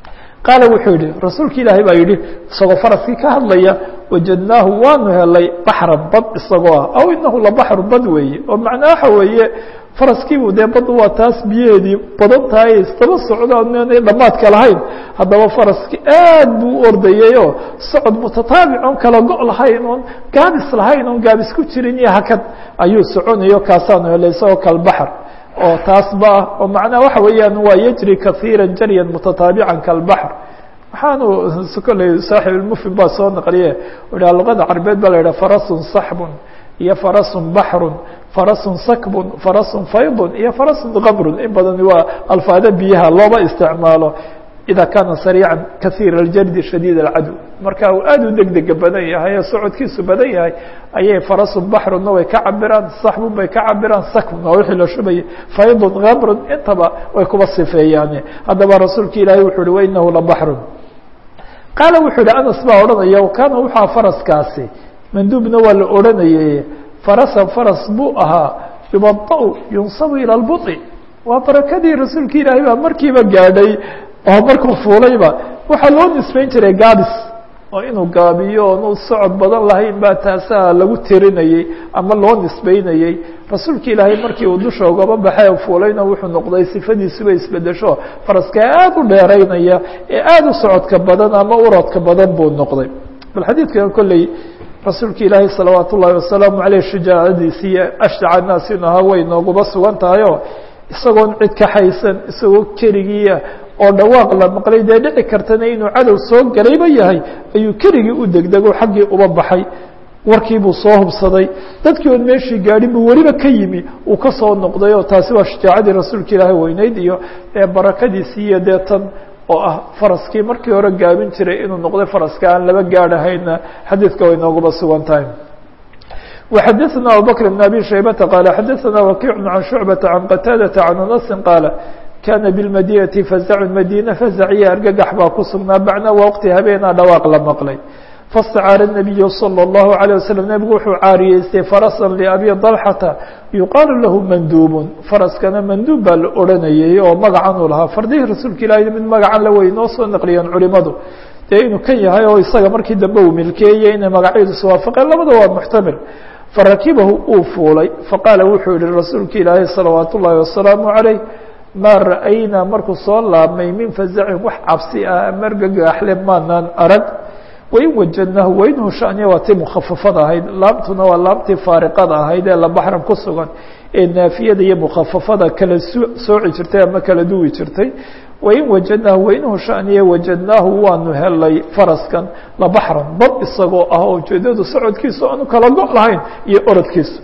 qaala wuxuu yihi rasuulka ilaahay baa yidhi isagoo faraskii ka hadlaya wajadnaahu waanu helay baxra bad isagoo ah aw inahu labaxru bad weeye oo macnaa waxa weeye faraskiibu dee bad waa taas biyaheedii badan tahay isdaba socdaan aanay dhammaadka lahayn haddaba faraski aad buu u ordayay oo socod mutataabic oon kala go' lahayn oon gaabis lahayn oon gaabis ku jirin iyo hakad ayuu soconayo kaasaanu helay isagoo kalbaxr oo taas ba ah oo macnaha waxa weeyaan waa yajri kahiira jaryan mutataabican kalbaxr waxaanu kolley saaxib ilmufin baa soo naqliye ha luqada carbeed baa la yidhaha farasun saxbun iyo farasun baxrun farasun sakbun farasun faydun iyo farasun kamrun in badani waa alfaada biyaha looba isticmaalo ida kaana sariican kahiir aljardi shadiid alcadow marka uu aad u degdega badan yahay oo socodkiisu badan yahay ayay farasun baxrunna way ka cabiraan saxbun bay ka cabiraan sakbun waa wixii la shubayay faydun kamrun intaba way kuba sifeeyaan haddaba rasuulka ilaahay wuxu uhi wainahu labaxrun qaala wuxuu yihi anas baa odhanaya kaana wuxua faraskaasi manduubna waa la odhanayay farasan faras buu ahaa yubada- yunsabu ilى اlbuطi waa barakadii rasuulka ilaahay baa markiiba gaadhay oo markuu fuulayba waxaa loo nisbeyn jiray gaabis oo inuu gaabiyo oonu socod badan lahayn baa taasaa lagu tirinayey ama loo nisbeynayey rasuulka ilaahay markii uu dusha ugaba baxay fuulayna wuxuu noqday sifadiisuba isbedesho faraska aad u dheeraynaya ee aada u socodka badan ama urodka badan buu noqday bal xadiidkan kolley rasuulka ilaahay salawaat ullaahi wasalaamu aleyh shajaacadiisi iyo ashdaca naas inu ahaa way nooguba sugan tahayo isagoon cid kaxaysan isagoo keligiia oo dhawaaq la maqlay dee dhici kartana inuu cadow soo galayba yahay ayuu keligii u degdego xaggii uba baxay warkiibuu soo hubsaday dadkii oon meeshii gaadhin buu weliba ka yimi uu ka soo noqday oo taasi waa shajaacadii rasuulka ilaahay weyneyd iyo barakadiisii iyo dee tan oo ah faraskii markii hore gaabin jiray inuu noqday faraska aan laba gaadhahayna xadiidka way nooguba sugan tahay وxadثna abubكر بن abي شhaybةa qال xadثna وkiع عan شhuعبة عan qتاadة عan أنس qاaل kana bالmadينةi فزع madينة فزعya argagax baa ku sugnaa bacna wqti habeenaa dhawaaq la maqlay faاstacاar النabiy slى الlaهu عalيه waسلم nebigu wuxuu caariyeystay farasa لأbي طلxةa yuqaalu lahu manduub faraskana manduub baa la odhanayay oo magacan uu lahaa fardihii rasuulka ilahi mid magacan la wey noo soo naqliyeen culimadu dee inuu kan yahay oo isaga markii dambe uu milkeeyey inay magacyadiisu waafaqeen labada waa muxtamil farakibahu uu fuulay faqaala wuxuu yihi rasuulka ilaahay salawaat ullaahi wasalaamu عaleyh maa ra'aynaa markuu soo laabmay min fazacin wax cabsi ah margagaxle maanaan arag wain wajadnaahu wainhu shaniya waa tii mukhafafada ahayd laamtuna waa laamtii faariqada ahayd ee labaxran ku sugan ee naafiyada iyo mukhafafada kala sooci jirtay ama kala duwi jirtay wain wajadnaahu wainhu shaniya wajadnaahu waanu helay faraskan labaxran bad isagoo ah oo ujeedadu socodkiisu aanu kala go' lahayn iyo orodkiisu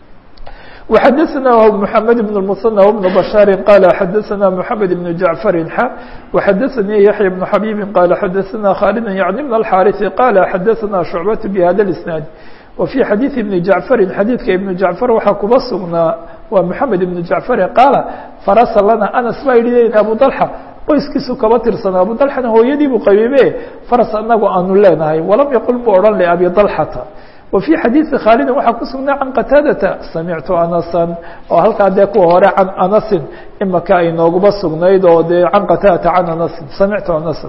وxadثna محamed بن المثنى وبن بشhاaر qال xadثna محamed بن جaعفر x وxadثnي يحيى بن حبيب qال xadثna khالد يعن بن الحاrث qال xadثna شhuعبة بhda الاسناaد وفي xadيiث بن جaعفر xadيidka iبن جaعفر waxaa kuba sugnaa waa محamed بن جaعفر qاaل فرس lana أنس baa yihi أبو طلحة qoyskiisu kaba tirsana abu طلحana hooyadii buu qabiibe faras anagu aanu leenahay وalam yqل mu odhan لأbي طلحةa وفي xadيiثi khاaldi waxaa ku sugnaa can qataadata samictu anaسa oo halkaa dee kuwa hore can anasin imaka ay nooguba sugnayd oo dee can qataadata can anasin samictu anaسa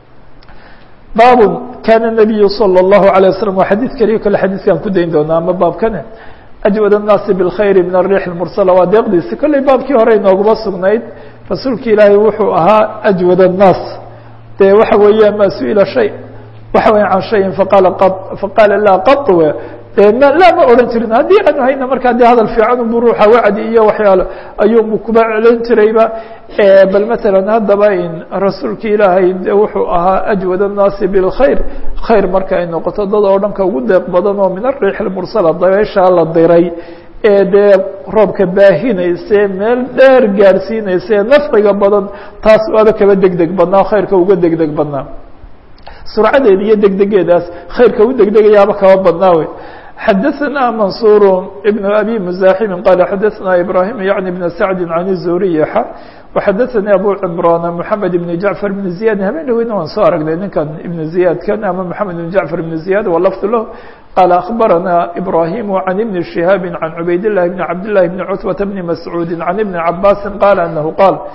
baab kana النabiyu slى الlaهu عalيه waslم waa xadiid keliya kale xadiidkan ku dayn doonaa ama baabkane أjwad الnaasi bالkhayr min الrيح المursلة waa deeqdiisi kolley baabkii hore nooguba sugnayd rasuulka ilaahay wuxuu ahaa أjwad الnaas dee waxa weeya ma su-ila shay waxa weya can shayin faqaala faqaala laa qط dee m laa ma odhan jirin haddii aanu hayna markaa dee hadal fiican unbu ruuxa wacdi iyo waxyaalo ayuunbu kuba celin jirayba bal matalan haddaba in rasuulka ilaahay de wuxuu ahaa ajwad الnaasi bاlkhayr khayr marka ay noqoto dad oo dhanka ugu deeq badan oo min ariix اmursala dabeyshaa la diray ee dee roobka baahinayse meel dheer gaadhsiinayse nafciga badan taas waaba kaba deg deg badnaa khayrka uga deg deg badnaa surcadeeda iyo degdegeedaas khayrka u degdegayaaba kaba badnaa wey xadaثna mansur بn abi mزaximi qala xadaثna ibrahim yعni بn sacdi can الzuriy xa وxadaثani abu cimraan mحamed بn jaعفar بn ziyad habeen dhaweyna waan soo aragnay ninkan ibn ziyadkan ama mحamed بn jaعفar بn ziyad wlfd lah qala aخbarana ibrahim can ibn شihaabi can cubayd الlahi bn cabd لlahi bn cutbata bni mascuudi can ibni cabaasi qala anahu qaal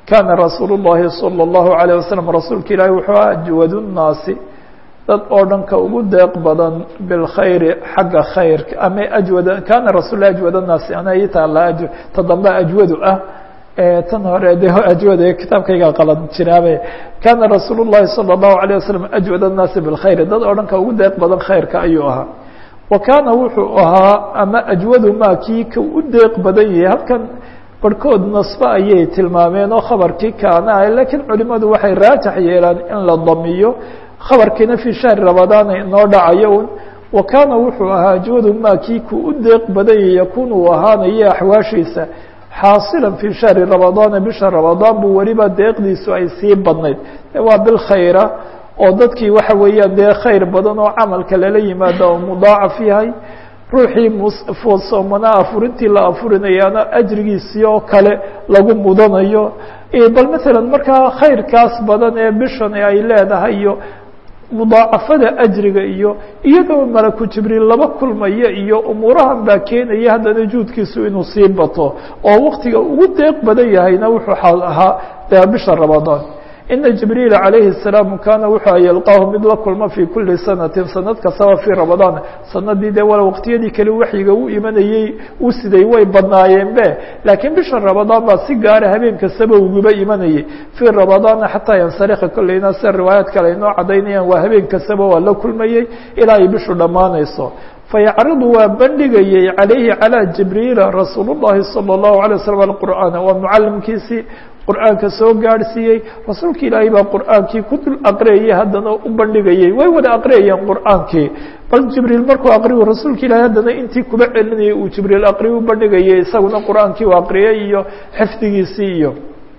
kaana rasuul الlahi salى الlahu عalيه waslم rasuulka ilaahi wuxuu ajwad الnaasi dad oo dhan ka ugu deeq badan bilkhayri xagga khayrka ama ajwad kaana rasul ajwad الnaasi ana ii taala ta dambe ajwadu ah tan hore de ajwad kitaabkayga qalad jiraabe kaana rasuul الlahi salى الlahu عalيه waslم ajwad الnaasi bilkhayri dad oo dhan ka ugu deeq badan khayrka ayuu ahaa wa kaana wuxuu ahaa ama ajwadu ma kii ka u deeq badan yahay halkan barhkood nasbe ayay tilmaameen oo khabarkii kaana lakiin culimadu waxay raajax yeelaan in la damiyo khabarkiina fii shahri ramadaana inoo dhacayo un wa kaana wuxuu ahaa ajwadu ma kii ku u deeq badan yahay yakun uu ahaanayo axwaashiisa xaasilan fii shahri ramadaana bisha ramadaan buu weliba deeqdiisu ay sii badnayd waa bilkhayra oo dadkii waxa weeyaan dee khayr badan oo camalka lala yimaado oo mudaacaf yahay ruuxii mfoosoomanaa afurintii la afurinayaana ajrigiisii oo kale lagu mudanayo bal matalan markaa khayrkaas badan ee bishani ay leedahay iyo mudaacafada ajriga iyo iyadoo malaku jibriil laba kulmaya iyo umuurahan baa keenaya haddana juudkiisu inuu sii bato oo waktiga ugu deeq badan yahayna wuxuu ahaa dee bisha ramadaan ina jibriila calayhi الsalaam kaana wuxuu yalqaahu mid la kulmo fii kuli sanatin sanad kastaba fii ramadaan sanadii dee wala waqtiyadii kale waxyiga u imanayey u siday way badnaayeen be laakiin bisha ramadaan baa si gaara habeen kastaba uguba imanayay fii ramadaana xataa yansarika kolleyna sida riwaayaad kale ay noo cadaynayaan waa habeen kastaba waa la kulmayey ilaa ay bishu dhammaanayso fayacridu waa bandhigayey calayhi calى jibriila rasuul الlahi salى الlahu عalيه waslm alqur'aana waa mucalimkiisii qur'aanka soo gaadhsiiyey rasuulka ilaahay baa qur'aankii ku dul aqriyayay haddana u bandhigayey way wada aqriyayeen qur'aankii bal jibriil markuu aqriyu rasuulka ilaahay haddana intii kuba celinayay uu jibriil aqriyu u bandhigayay isaguna qur'aankii u aqriyay iyo xifdigiisii iyo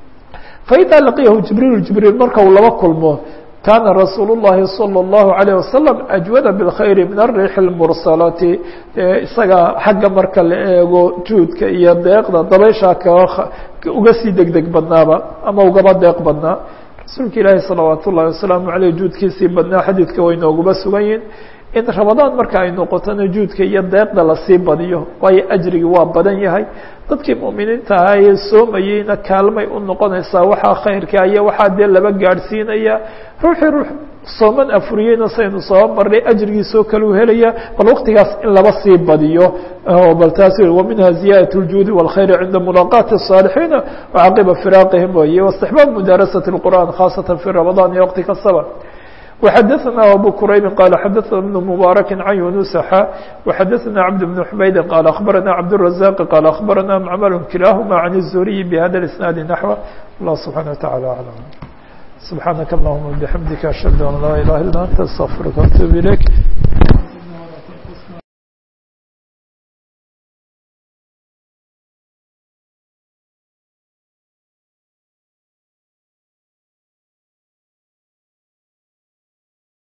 faidaa laqiyahu jibriil jibriil marka uu laba kulmo kaana rasuul الlahi salى الlahu عalيه wasalam ajwada bاlkhayr min الriix اlmursalati isaga xagga marka la eego juudka iyo deeqda dabayshaa ka uga sii deg deg badnaaba ama ugaba deeq badnaa rasuulka ilaahi salawaat ullahi wasalaamu aleyh juudkiisii badnaa xadiidka way nooguma sugan yihin in ramadaan marka ay noqotona juudka iyo deeqda lasii badiyo waayo ajrigii waa badan yahay dadkii mu'miniinta ahaa ee soomayeyna kaalmay u noqonaysaa waxaa khayrka iyo waxaa dee laba gaadhsiinaya ruuxii ruux sooman afuriyeyna saynu soo marnay ajrigiisoo kale u helaya bal waqtigaas in laba sii badiyo bal taas waminha ziyaadaة الjuudi والkhayr cinda mulaqaati الصاalixiina وcaqiba firaaqihim weye واstixbaab mudaarasaة الqur'an khaasata fi ramaضan iyo waqti kastaba وxadثna abو qrayb qال xadثna بن مbارك عن يuنuس xا وxadثna cبد بن حmayd qال أخبرna cبدالرزاq qال أخبرna معmل kilahma عن الزهري بhda الاسناaد نحو الله سبحانه وتعالى أعلم سبحانك اللهم وبحمدك أشهد أن لا إله إلا أنت استغفرك وأتوب إليك